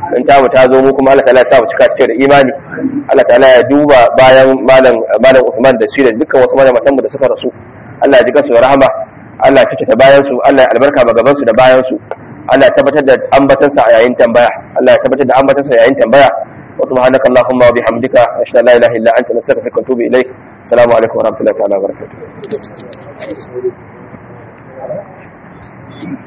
in ta mu ta zo mu kuma Allah ta'ala ya sa mu cika cike da imani Allah ta'ala ya duba bayan malam malam Usman da shi da dukkan wasu malamatan mu da suka rasu Allah ya ji kansu da rahama Allah ya ta bayan su Allah ya albarka ma gaban su da bayan su Allah ya tabbatar da ambatansa a yayin tambaya Allah ya tabbatar da ambatansa yayin tambaya wa subhanaka allahumma wa bihamdika ashhadu an la ilaha illa anta nastaghfiruka wa atubu ilaik assalamu alaikum wa rahmatullahi wa barakatuh